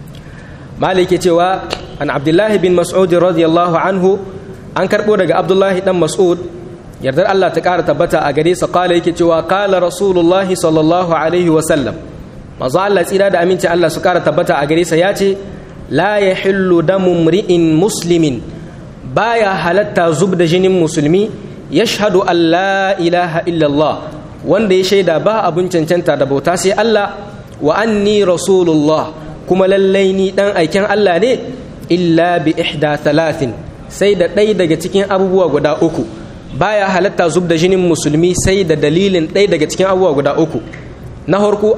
malik ke cewa an abdullahi bin mas'ud radiyallahu anhu an karbo daga abdullahi dan mas'ud yardar Allah ta ƙara tabbata a gare sa kala yake cewa kala rasulullahi sallallahu alaihi wa sallam manzo Allah tsira da aminci Allah su ƙara tabbata a gare sa ya ce la yahillu damu mri'in muslimin baya halatta zub da jinin musulmi yashhadu an la ilaha illallah wanda ya shaida ba abun cancanta da bauta sai Allah wa anni rasulullah kuma lallai ni dan aiken Allah ne illa bi ihda thalathin sai da ɗaya daga cikin abubuwa guda uku baya halatta zub da jinin musulmi sai da dalilin ɗaya daga cikin abubuwa guda uku na harko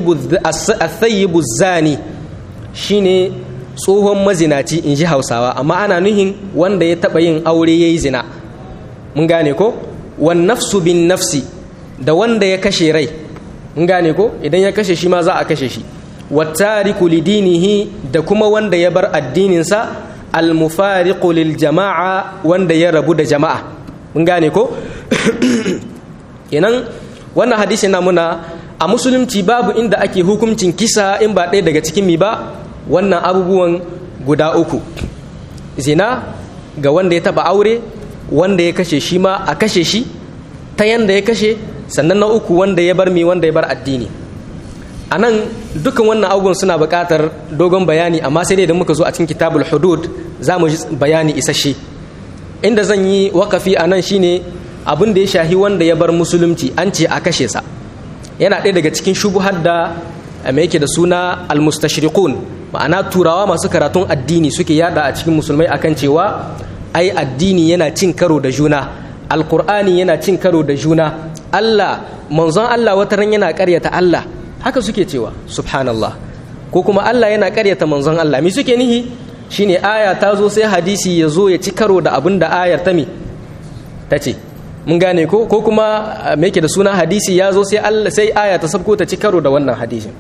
athayyibu zani shine tsohon mazinaci in ji hausawa amma ana nuhin wanda ya taɓa yin aure ya yi zina mun gane ko wan nafsu bin nafsi da wanda ya kashe rai mun gane ko idan ya kashe shi ma za a kashe shi wattariku lidinihi da kuma wanda ya bar addininsa almufariqu lil jama'a wanda ya rabu da jama'a mun gane ko kenan wannan hadisi na muna a musulunci babu inda ake hukuncin kisa in ba ɗaya daga cikin mi ba wannan abubuwan guda uku zina ga wanda ya taba aure wanda ya kashe shi ma a kashe shi ta yanda ya kashe sannan na uku wanda ya bar mi wanda ya bar addini a nan dukkan wannan abubuwan suna buƙatar dogon bayani amma sai dai da muka zo a cikin kitabul hudud za mu bayani isasshe inda zan yi wakafi a nan shine abin da ya shahi wanda ya bar musulunci an ce a kashe sa yana ɗaya daga cikin shubuhar da mai yake da suna almustashriqun ma'ana turawa masu karatun addini suke yada a cikin musulmai akan cewa ai addini yana cin karo da juna alkur'ani yana cin karo da juna Allah manzon Allah wata ran yana karyata Allah haka suke cewa subhanallah ko kuma Allah yana karyata manzon Allah me suke nihi shine aya ta zo sai hadisi ya zo ya ci karo da abin da ayar ta me ta ce mun gane ko ko kuma me yake da suna hadisi ya zo sai Allah sai aya ta sabko ta ci karo da wannan hadisin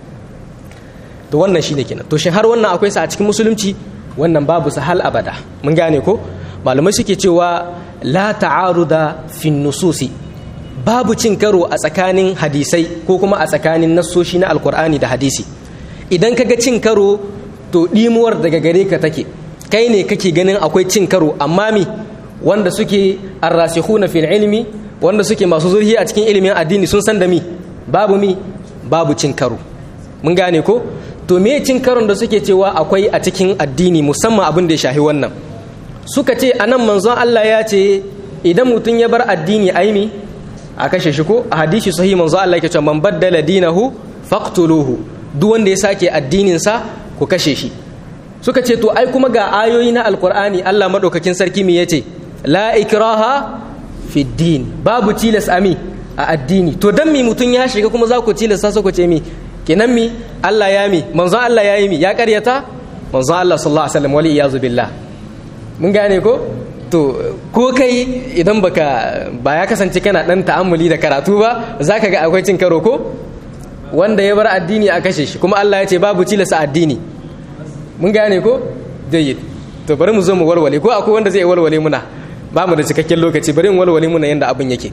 to wannan shine kenan to shin har wannan akwai sa a cikin musulunci wannan babu sa hal abada mun gane ko malamai suke cewa la ta'aruda fi nususi babu cin karo a tsakanin hadisai ko kuma a tsakanin nassoshi na alkur'ani da hadisi idan kaga cin karo to dimuwar daga gare ka take kai ne kake ganin akwai cin karo amma mi wanda suke arrasikhuna fil ilmi wanda suke masu zurhi a cikin ilimin addini sun san da mi babu mi babu cin karo mun gane ko to me cin karon da suke cewa akwai a cikin addini musamman abin da ya shahi wannan suka ce anan manzon Allah ya ce idan mutum ya bar addini aimi a kashe shi ko a hadisi sahih manzon Allah yake cewa man baddala dinahu faqtuluhu duk wanda ya sake addinin sa ku kashe shi suka ce to ai kuma ga ayoyi na alqur'ani Allah madaukakin sarki me yace la ikraha fi din babu tilas ami a addini to dan mi mutum ya shiga kuma za ku tilasta su ku ce mi kenan mi Allah ya mi manzon Allah ya yi mi ya karyata manzon Allah sallallahu alaihi wasallam wali iyazu billah mun gane ko to ko kai idan baka ba ya kasance kana dan ta'ammuli da karatu ba zaka ga akwai cin karo ko wanda ya bar addini a kashe shi kuma Allah ya ce babu tilasa addini mun gane ko jayyid to bari mu zo mu walwale ko akwai wanda zai walwale muna ba mu da cikakken lokaci bari mu walwale muna yanda abin yake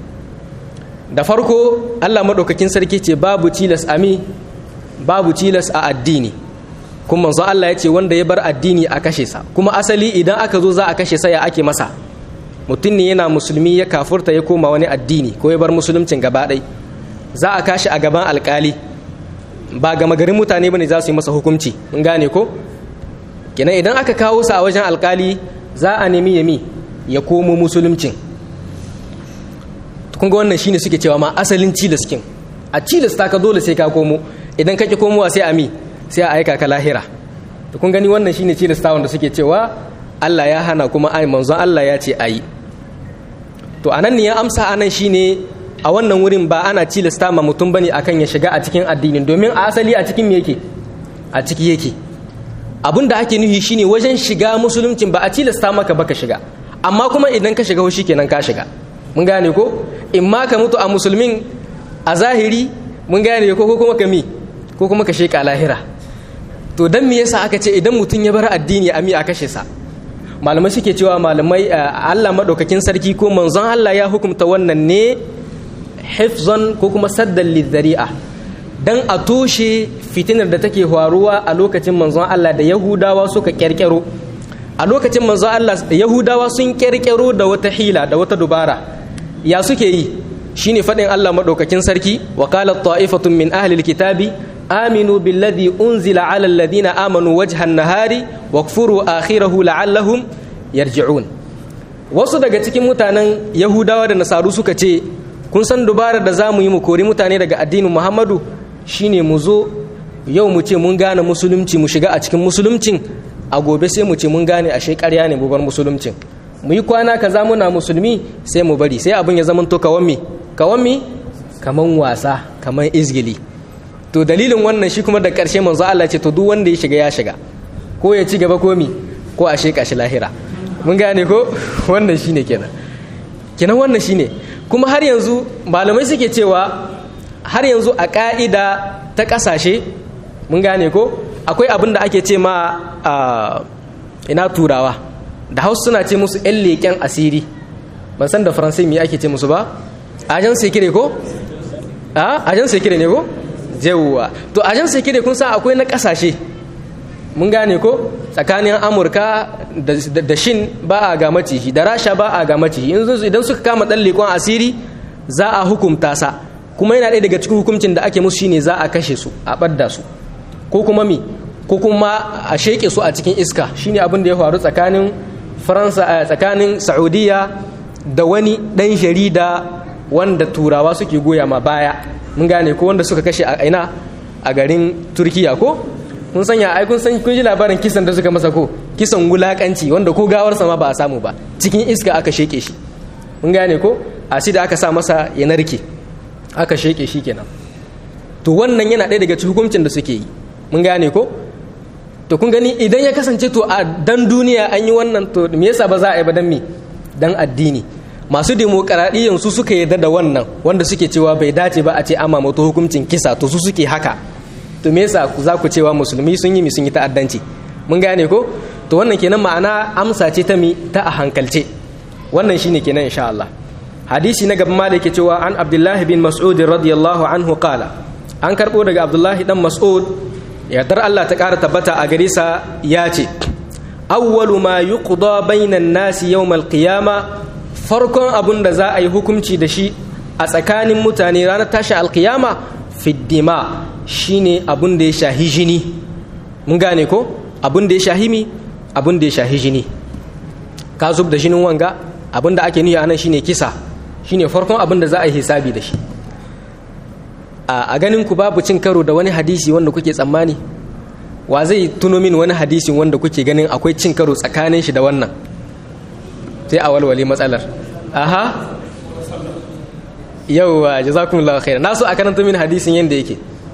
da farko Allah madaukakin sarki ce babu tilas ami babu tilas a addini kuma manzo Allah ya ce wanda ya bar addini a kashe sa kuma asali idan aka zo za a kashe sa ya ake masa mutum ne yana musulmi ya kafurta ya koma wani addini ko ya bar musuluncin gaba ɗai za a kashi a gaban alkali ba gama garin mutane bane za su yi masa hukunci mun gane ko kenan idan aka kawo sa a wajen alkali za a nemi yami ya komo musuluncin kun ga wannan shine suke cewa ma asalin cilaskin a cilasta ka dole sai ka komo idan ka ki komowa sai a mi sai a aika ka lahira to kun gani wannan shine cilasta wanda suke cewa Allah ya hana kuma ai manzon Allah ya ce ayi to anan ne ya amsa anan shine a wannan wurin ba ana cilasta ma mutum bane akan ya shiga a cikin addinin domin a asali a cikin me yake a ciki yake abin da ake nuhi shine wajen shiga musuluncin ba a cilasta maka baka shiga amma kuma idan ka shiga shi kenan ka shiga mun gane ko in ma ka mutu a musulmin a zahiri mun gane ko kuma ka mi ko kuma ka sheka lahira to dan me yasa aka ce idan mutum ya bar addini a mi a kashe sa malamai suke cewa malamai Allah madaukakin sarki ko manzon Allah ya hukumta wannan ne hifzan ko kuma saddan lidhari'a dan a toshe fitinar da take faruwa a lokacin manzon Allah da Yahudawa suka kyarkyaro a lokacin manzon Allah Yahudawa sun kyarkyaro da wata hila da wata dubara ya suke yi shine faɗin Allah maɗaukakin sarki wa qala ta'ifatun min ahli alkitabi aminu billadhi unzila ala alladhina amanu wajha an-nahari wakfuru akhirahu la'allahum yarji'un wasu daga cikin mutanen yahudawa da nasaru suka ce kun san dubarar da zamu yi mu kori mutane daga addinin muhammadu shine mu zo yau mu ce mun gane musulunci mu shiga a cikin musuluncin a gobe sai mu ce mun gane ashe ƙarya ne mu bar musuluncin mu yi kwana kaza muna musulmi sai mu bari sai abin ya zama to kawan mi kawan mi kaman wasa kaman izgili to dalilin wannan shi kuma da ƙarshe manzo Allah ce to duk wanda ya shiga ya shiga ko ya ci gaba ko mi ko a sheka shi lahira mun gane ko wannan shine kenan kenan wannan shine kuma har yanzu malamai suke cewa har yanzu a ka'ida ta ƙasashe mun gane ko akwai abin da ake ce ma ina turawa da hausa suna ce musu 'yan leƙen asiri ban san da faransai me ake ce musu ba ajan sekire ko a ajan sekire ne ko jewuwa to ajan sekire kun san akwai na kasashe mun gane ko tsakanin amurka da shin ba a ga macihi da rasha ba a ga macihi idan suka kama dan leƙon asiri za a hukumta sa kuma yana ɗaya daga cikin hukuncin da ake musu shine za a kashe su a ɓadda su ko kuma mi ko kuma a sheƙe su a cikin iska shine abin da ya faru tsakanin faransa a tsakanin saudiya da wani ɗan jarida wanda turawa suke goya ma baya mun gane ko wanda suka kashe a ina a garin turkiya ko kun sanya ai kun san kun ji labarin kisan da suka masa ko kisan wulakanci wanda ko gawarsa ma ba a samu ba cikin iska aka sheke shi mun gane ko a da aka sa masa ya narke aka sheke shi kenan to wannan yana ɗaya daga cikin hukuncin da suke yi mun gane ko to kun gani idan ya kasance to a dan duniya an yi wannan to me yasa ba za a yi ba dan me dan addini masu demokaradiyyan su suka yarda da wannan wanda suke cewa bai dace ba a ce ama mato hukuncin kisa to su suke haka to me yasa za ku cewa musulmi sun yi mi sun yi ta'addanci mun gane ko to wannan kenan ma'ana amsa ce ta mi ta a hankalce wannan shine kenan insha Allah hadisi na gaban malik ke cewa an abdullahi bin mas'ud radiyallahu anhu qala an karbo daga abdullahi dan mas'ud yardar Allah ta kara tabbata a gare sa ya ce awwalu ma yuqda bainan nasi yawmal qiyama farkon abun da za a yi hukunci da shi a tsakanin mutane ranar tashi alkiyama fiddima shine abun da ya shahi jini mun gane ko abun da ya shahi mi abun da ya shahi jini ka zub da jinin wanga abun da ake niyya anan shine kisa shine farkon abun da za a yi hisabi da shi a ganin ku babu cin karo da wani hadisi wanda kuke tsammani wa zai tuno min wani hadisi wanda kuke ganin akwai cin karo tsakanin shi da wannan sai a walwale matsalar aha yauwa jazakumullahu khairan naso a karanta min hadisin yanda yake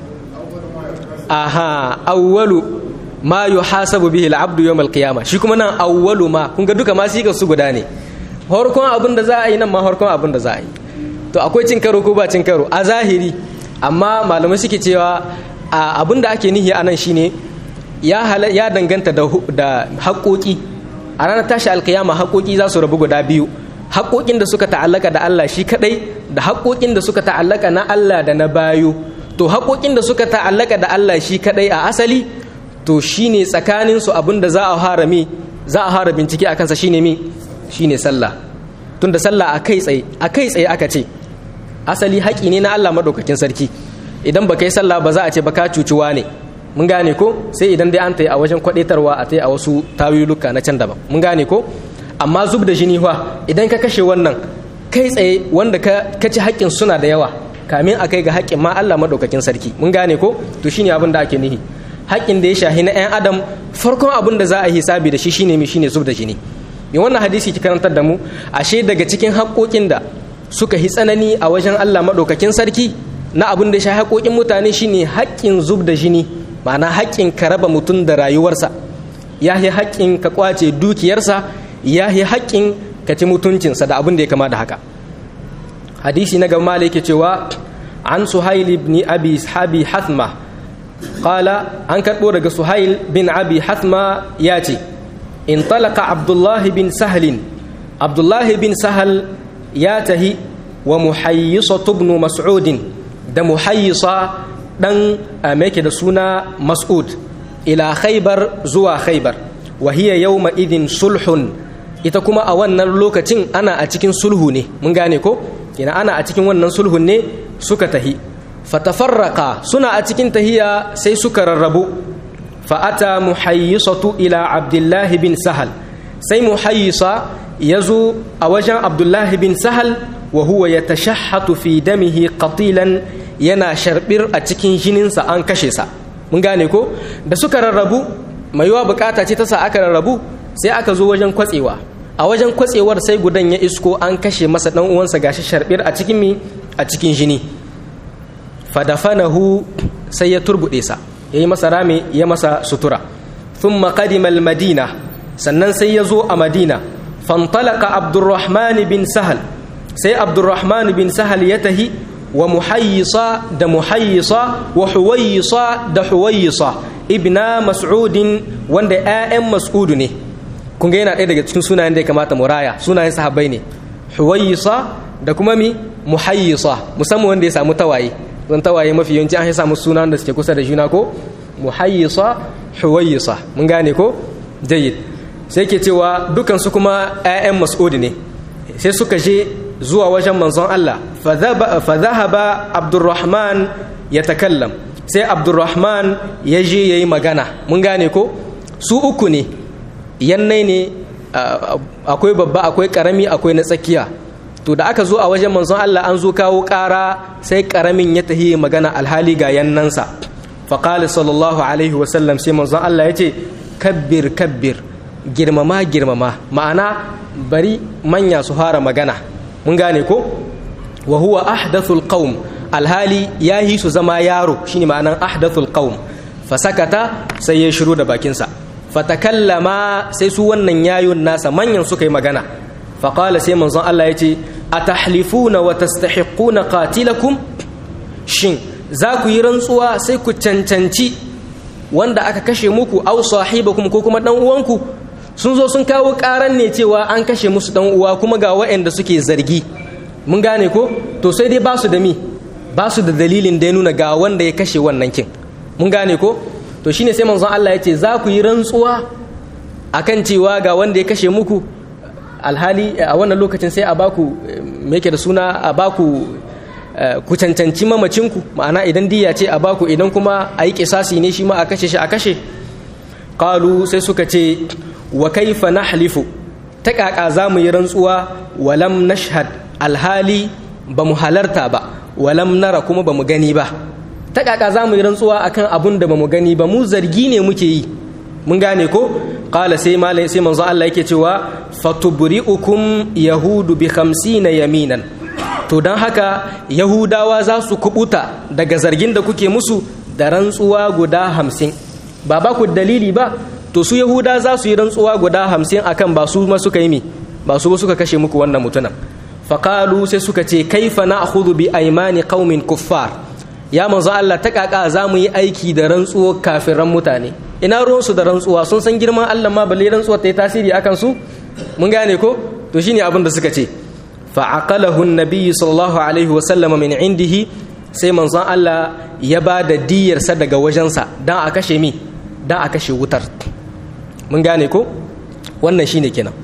aha awwalu ma yuhasabu bihi al-abdu yawm al-qiyama shi kuma nan awwalu ma kun ga duka ma shi su guda ne harkon abin da za a yi nan ma harkon abin da za a yi to akwai cin karo ko ba cin karo a zahiri amma malamai suke cewa abin da ake nihi anan shine ya ya danganta da da haƙoƙi a ranar tashi alkiyama haƙoƙi za su rabu guda biyu haƙoƙin da suka ta'allaka da Allah shi kadai da haƙoƙin da suka ta'allaka na Allah da na bayu to haƙoƙin da suka ta'allaka da Allah shi kadai a asali to shine tsakanin su abin da za a harami za a hara bincike a kansa shine mi shine sallah tunda sallah a kai tsaye a kai tsaye aka ce asali haƙi ne na Allah madaukakin sarki idan ba kai sallah ba za a ce ba ka cucuwa ne mun gane ko sai idan dai an tayi a wajen kwadaitarwa a tayi a wasu tawilluka na can daban mun gane ko amma zub da jini fa idan ka kashe wannan kai tsaye wanda ka ci haƙƙin suna da yawa kamin a kai ga haƙƙin ma Allah madaukakin sarki mun gane ko to shine abin da ake nihi haƙƙin da ya shahi na 'yan adam farkon abin da za a hisabi da shi shine mi shine zub da jini me wannan hadisi ki karantar da mu ashe daga cikin haƙƙoƙin da suka hi tsanani a wajen Allah madaukakin sarki na abin da ya shahi haƙƙoƙin mutane shine haƙƙin zub da jini ma'ana haƙƙin ka raba mutum da rayuwarsa ya yi haƙƙin ka kwace dukiyarsa ya yi haƙƙin ka ci mutuncinsa da abin da ya kama da haka hadisi na gaba yake cewa an suhail ibn abi habi hathma qala an karɓo daga suhail bin abi hathma ya ce in talaka abdullahi bin sahalin abdullahi bin sahal ya tahi wa muhayyisa ibn mas'udin da muhayyisa dan yake da suna mas'ud ila khaybar zuwa khaybar wa hiya yawma idin sulhun ita kuma a wannan lokacin ana a cikin sulhu ne mun gane ko ina ana a cikin wannan sulhun ne suka tahi fatafarraqa suna a cikin tahiya sai suka rarrabu fa'ata muhayyisatu ila abdullahi bin sahal sai muhayyisa ya zo a wajen abdullahi bin sahal wa huwa ya tashahhatu fi damihi qatilan yana sharbir a cikin jininsa an kashe sa mun gane ko da suka rarrabu mai yiwa bukata ce ta sa aka rarrabu sai aka zo wajen kwatsewa a wajen kwatsewar sai gudan ya isko an kashe masa dan uwansa gashi sharbir a cikin mi a cikin jini fadafanahu sai ya turbude sa yayi masa rami ya masa sutura thumma qadima al-madina sannan sai ya zo a madina fantalaka abdurrahman bin sahal sai abdurrahman bin sahal ya tahi wa muhayyisa da muhayyisa wa huwayisa da huwayisa ibna mas'udin wanda 'ya'yan mas'udu ne kun ga yana ɗaya daga cikin sunayen da ya kamata muraya sunayen sahabbai ne huwayisa da kuma mi muhayyisa musamman wanda ya samu tawaye zan tawaye mafi yawanci an samu sunan da suke kusa da juna ko muhayyisa huwayisa mun gane ko jayyid sai ke cewa dukan su kuma 'ya'yan mas'ud ne sai suka je zuwa wajen manzon Allah fa dhahaba abdurrahman ya takallam sai abdurrahman ya je yayi magana mun gane ko su uku ne yannai ne akwai babba akwai karami akwai na tsakiya to da aka zo a wajen manzon Allah an zo kawo ƙara sai karamin ya tahi magana alhali ga yannansa faƙali sallallahu alaihi wasallam sai manzon Allah ya ce kabbir kabbir girmama girmama ma'ana bari manya su fara magana mun gane ko wa huwa ahdathul qaum alhali ya yi su zama yaro shine ma'anan ahdathul qaum fasakata sai ya shiru da bakinsa fatakallama sai su wannan yayun nasa manyan suka yi magana faƙala sai manzon Allah ya ce atahlifuna wa tastahiquna qatilakum shin za ku yi rantsuwa sai ku cancanci wanda aka kashe muku aw sahibakum ko kuma dan uwanku sun zo sun kawo karan ne cewa an kashe musu dan uwa kuma ga waɗanda suke zargi mun gane ko to sai dai ba su da mi ba su da dalilin da ya nuna ga wanda ya kashe wannan kin mun gane ko to shine sai manzon Allah ya ce za ku yi rantsuwa akan cewa ga wanda ya kashe muku alhali a wannan lokacin sai a baku me yake da suna a baku ku cancanci mamacinku ma'ana idan diya ce a baku idan kuma a yi kisasi ne shi ma a kashe shi a kashe qalu sai suka ce wa kaifa nahlifu ta kaka za mu yi rantsuwa walam nashhad alhali ba mu halarta ba walam nara kuma ba mu gani ba ta kaka za mu yi rantsuwa akan abun da ba mu gani ba mu zargi ne muke yi mun gane ko qala sai malai sai manzo Allah yake cewa fatubri'ukum yahudu bi 50 yaminan to dan haka yahudawa za su kubuta daga zargin da kuke musu da rantsuwa guda 50 ba ba ku dalili ba to su yahuda za su yi rantsuwa guda 50 akan ba su ma suka yi mi ba su ba suka kashe muku wannan mutunan faqalu sai suka ce kaifa na'khudhu bi aymani qaumin kuffar ya manzo Allah ta kaka za mu yi aiki da rantsuwar kafiran mutane ina ruwansu da rantsuwa sun san girman Allah ma balle rantsuwar ta yi tasiri akan su mun gane ko to shine abin da suka ce fa aqalahu an-nabiy sallallahu alaihi wa sallama min indihi sai manzon Allah ya ba da diyarsa daga wajensa dan a kashe mi dan a kashe wutar mun gane ko wannan shine kenan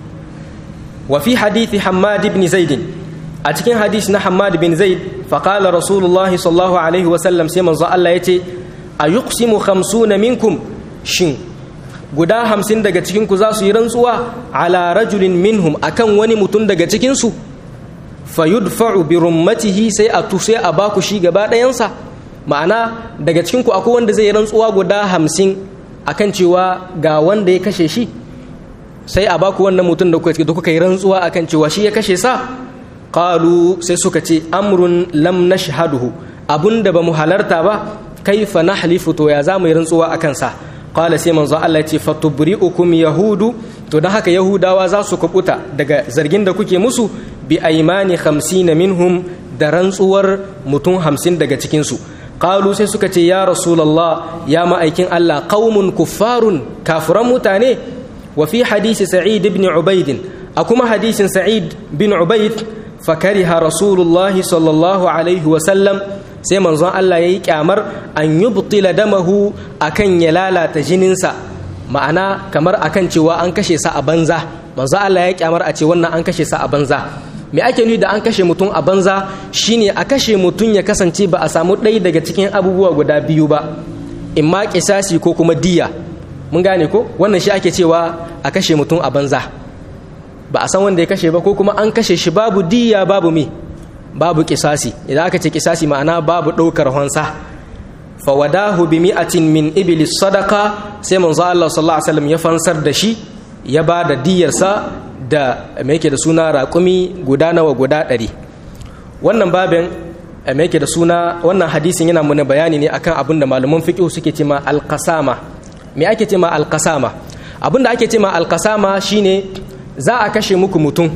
wa fi hadithi Hammad ibn Zaid a cikin hadisi na Hammad bin Zaid fa qala Rasulullahi sallallahu alaihi wa sallam sai manzon Allah yace ayuqsimu khamsuna minkum shin guda hamsin daga cikinku za su yi rantsuwa ala rajulin minhum akan wani mutum daga cikinsu fayudfa'u bi rummatihi sai a sai a baku shi gaba ɗayansa ma'ana daga cikinku akwai wanda zai yi rantsuwa guda hamsin akan cewa ga wanda ya kashe shi sai a baku wannan mutum da kuka yi rantsuwa akan cewa shi ya kashe sa qalu sai suka ce amrun lam nashhaduhu abunda ba mu halarta ba kaifa nahlifu to ya za mu yi rantsuwa akan sa qala sai manzo Allah ce fatubri'ukum yahudu to dan haka yahudawa za su kubuta daga zargin da kuke musu bi aymani 50 minhum da rantsuwar mutum 50 daga cikin su qalu sai suka ce ya rasulullah ya ma'aikin Allah qaumun kuffarun kafiran mutane wa fi hadisi sa'id ibn ubayd akuma hadisin sa'id bin ubayd fakariha rasulullah sallallahu alaihi wa sallam sai manzon Allah ya yi kyamar an yi butila damahu akan ya lalata jininsa ma'ana kamar akan cewa an kashe sa a banza manzon Allah ya kyamar a ce wannan an kashe sa a banza me ake nuni da an kashe mutum a banza shine a kashe mutum ya kasance ba a samu ɗaya daga cikin abubuwa guda biyu ba in ma kisasi ko kuma diya mun gane ko wannan shi ake cewa a kashe mutum a banza ba a san wanda ya kashe ba ko kuma an kashe shi babu diya babu me babu kisasi idan aka ce kisasi ma'ana babu ɗaukar honsa fawadahu bi mi'atin min iblis sadaka sai manzo Allah sallallahu alaihi wasallam ya fansar da shi ya ba da diyarsa da me yake da suna raƙumi guda nawa guda ɗari wannan babin me yake da suna wannan hadisin yana muna bayani ne akan abin da malaman fiqh suke cema alqasama me ake cema alqasama abin da ake cema alqasama shine za a kashe muku mutum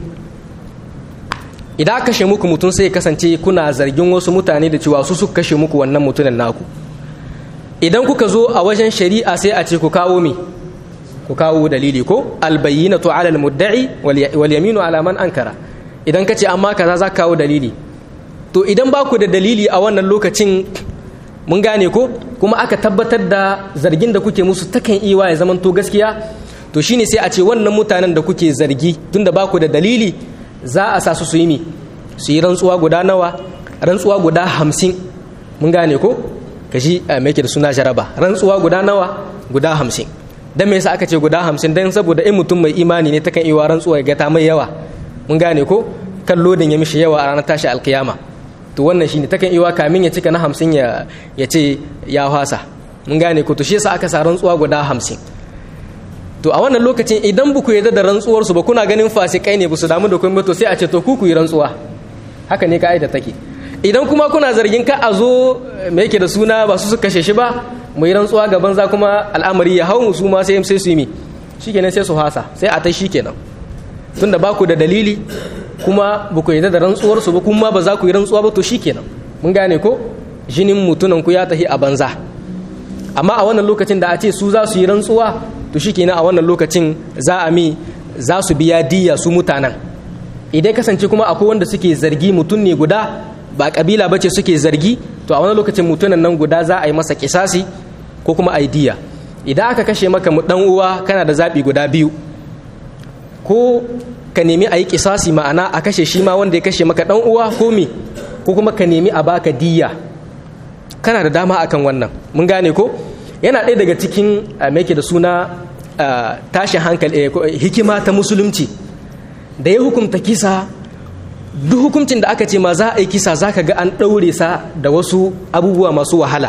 idan aka kashe muku mutum sai kasance kuna zargin wasu mutane da cewa su suka kashe muku wannan mutumin naku idan kuka zo a wajen shari'a sai a ce ku kawo mi ku kawo dalili ko albayyinatu ala almudda'i wal yaminu ala man ankara idan kace amma kaza za ka kawo dalili to idan ba ku da dalili a wannan lokacin mun gane ko kuma aka tabbatar da zargin da kuke musu takan iya ya zaman to gaskiya to shine sai a ce wannan mutanen da kuke zargi tunda ba ku da dalili za a sa su su yi mi su yi rantsuwa guda nawa rantsuwa guda hamsin mun gane ko ka shi a mai da suna jaraba rantsuwa guda nawa guda hamsin don me yasa aka ce guda hamsin don saboda in mutum mai imani ne takan iya rantsuwa ya gata mai yawa mun gane ko kan lodin ya mishi yawa a ranar tashi alkiyama to wannan shine takan iya kamin ya cika na hamsin ya ce ya hwasa mun gane ko to shi yasa aka sa rantsuwa guda hamsin to a wannan lokacin idan buku yarda da rantsuwar su ba kuna ganin fasikai ne ba su damu da kuma to sai a ce to ku ku yi rantsuwa haka ne ka'ida take idan kuma kuna zargin ka a zo me yake da suna ba su su kashe shi ba mu yi rantsuwa ga banza kuma al'amari ya hau mu su ma sai sai su yi mi shikenan sai su hasa sai a ta shikenan tunda ba ku da dalili kuma ba ku yarda da rantsuwar su ba kuma ba za ku yi rantsuwa ba to shikenan mun gane ko jinin mutunan ku ya tahi a banza amma a wannan lokacin da a ce su za su yi rantsuwa to shikenan a wannan lokacin za a mi za su biya diya su mutanen idan kasance kuma akwai wanda suke zargi mutum ne guda ba kabila bace suke zargi to a wani lokacin mutunan nan guda za a yi masa kisasi ko kuma a yi diya idan aka kashe maka dan uwa kana da zaɓi guda biyu ko ka nemi a yi kisasi ma'ana a kashe shi ma wanda ya kashe maka dan uwa ko me ko kuma ka nemi a baka diya kana da dama akan wannan mun gane ko yana ɗaya daga cikin me da suna tashin hankali hikima ta musulunci da ya hukunta kisa duk hukuncin da aka ce ma za a yi kisa za ka ga an ɗaure sa da wasu abubuwa masu wahala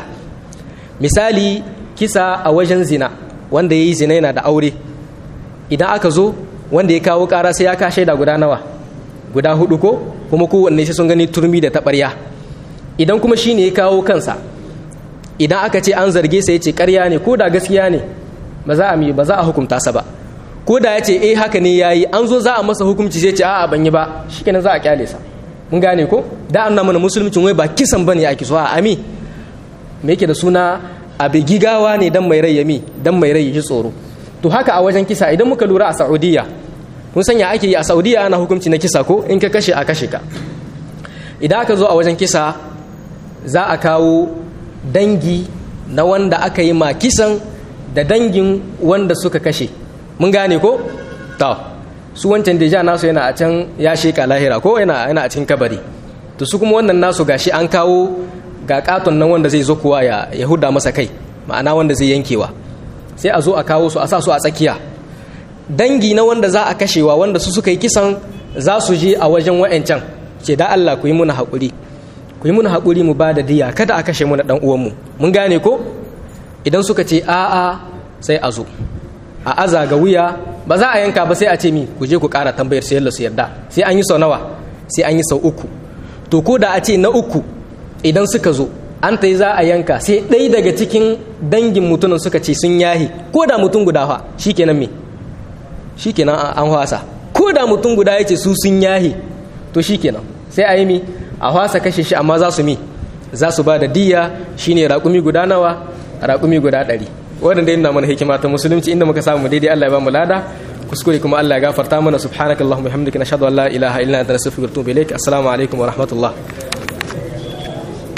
misali kisa a wajen zina wanda ya yi zina yana da aure idan aka zo wanda ya kawo ƙara sai ya ka shaida guda nawa guda hudu ko kuma kowanne sai sun gani turmi da taɓarya idan kuma shi ne ya kawo kansa idan aka ce an zarge sa ya ce ƙarya ne ko da gaskiya ne ba za a ba za a hukunta sa ba ko da ya ce eh haka ne yayi an zo za a masa hukunci sai ce a'a ban yi ba shikenan za a kyale sa mun gane ko da an mana musulmicin wai ba kisan bane ake so a ami me yake da suna abu gigawa ne dan mai rai yami dan mai rai yi tsoro to haka a wajen kisa idan muka lura a Saudiya kun sanya ake yi a Saudiya ana hukunci na kisa ko in ka kashe a kashe ka idan aka zo a wajen kisa za a kawo dangi na wanda aka yi ma kisan da dangin wanda suka kashe mun gane ko to su wancan deja nasu yana a can ya sheka lahira ko yana yana a cikin kabari to su kuma wannan nasu gashi an kawo ga katon nan wanda zai zo kuwa ya ya huda masa kai ma'ana wanda zai yankewa sai a zo a kawo su a sa su a tsakiya dangi na wanda za a kashewa wanda su suka yi kisan za su je a wajen wa'ancan ce da Allah ku yi muna haƙuri ku yi muna haƙuri mu ba da diya kada a kashe mu na ɗan uwanmu mun gane ko idan suka ce a'a sai a zo a aza ga wuya ba za a yanka ba sai a ce mi ku je ku ƙara tambayar sai su yarda sai an yi sau nawa sai an yi sau uku to ko da a ce na uku idan suka zo an ta yi za a yanka sai ɗaya daga cikin dangin mutumin suka ce sun yahi ko da mutum guda fa shikenan me shikenan an hwasa ko da mutum guda ya ce su sun yahi to shikenan sai a yi mi a hwasa kashe shi amma za su mi za su ba da diya shine raƙumi guda nawa raƙumi guda ɗari wadanda yana mana hikima ta musulunci inda muka samu daidai Allah ya ba mu lada kuskure kuma Allah ya gafarta mana subhanakallahumma hamdika nashhadu an la ilaha illa anta nastaghfiruka wa natubu ilaik assalamu alaikum wa rahmatullah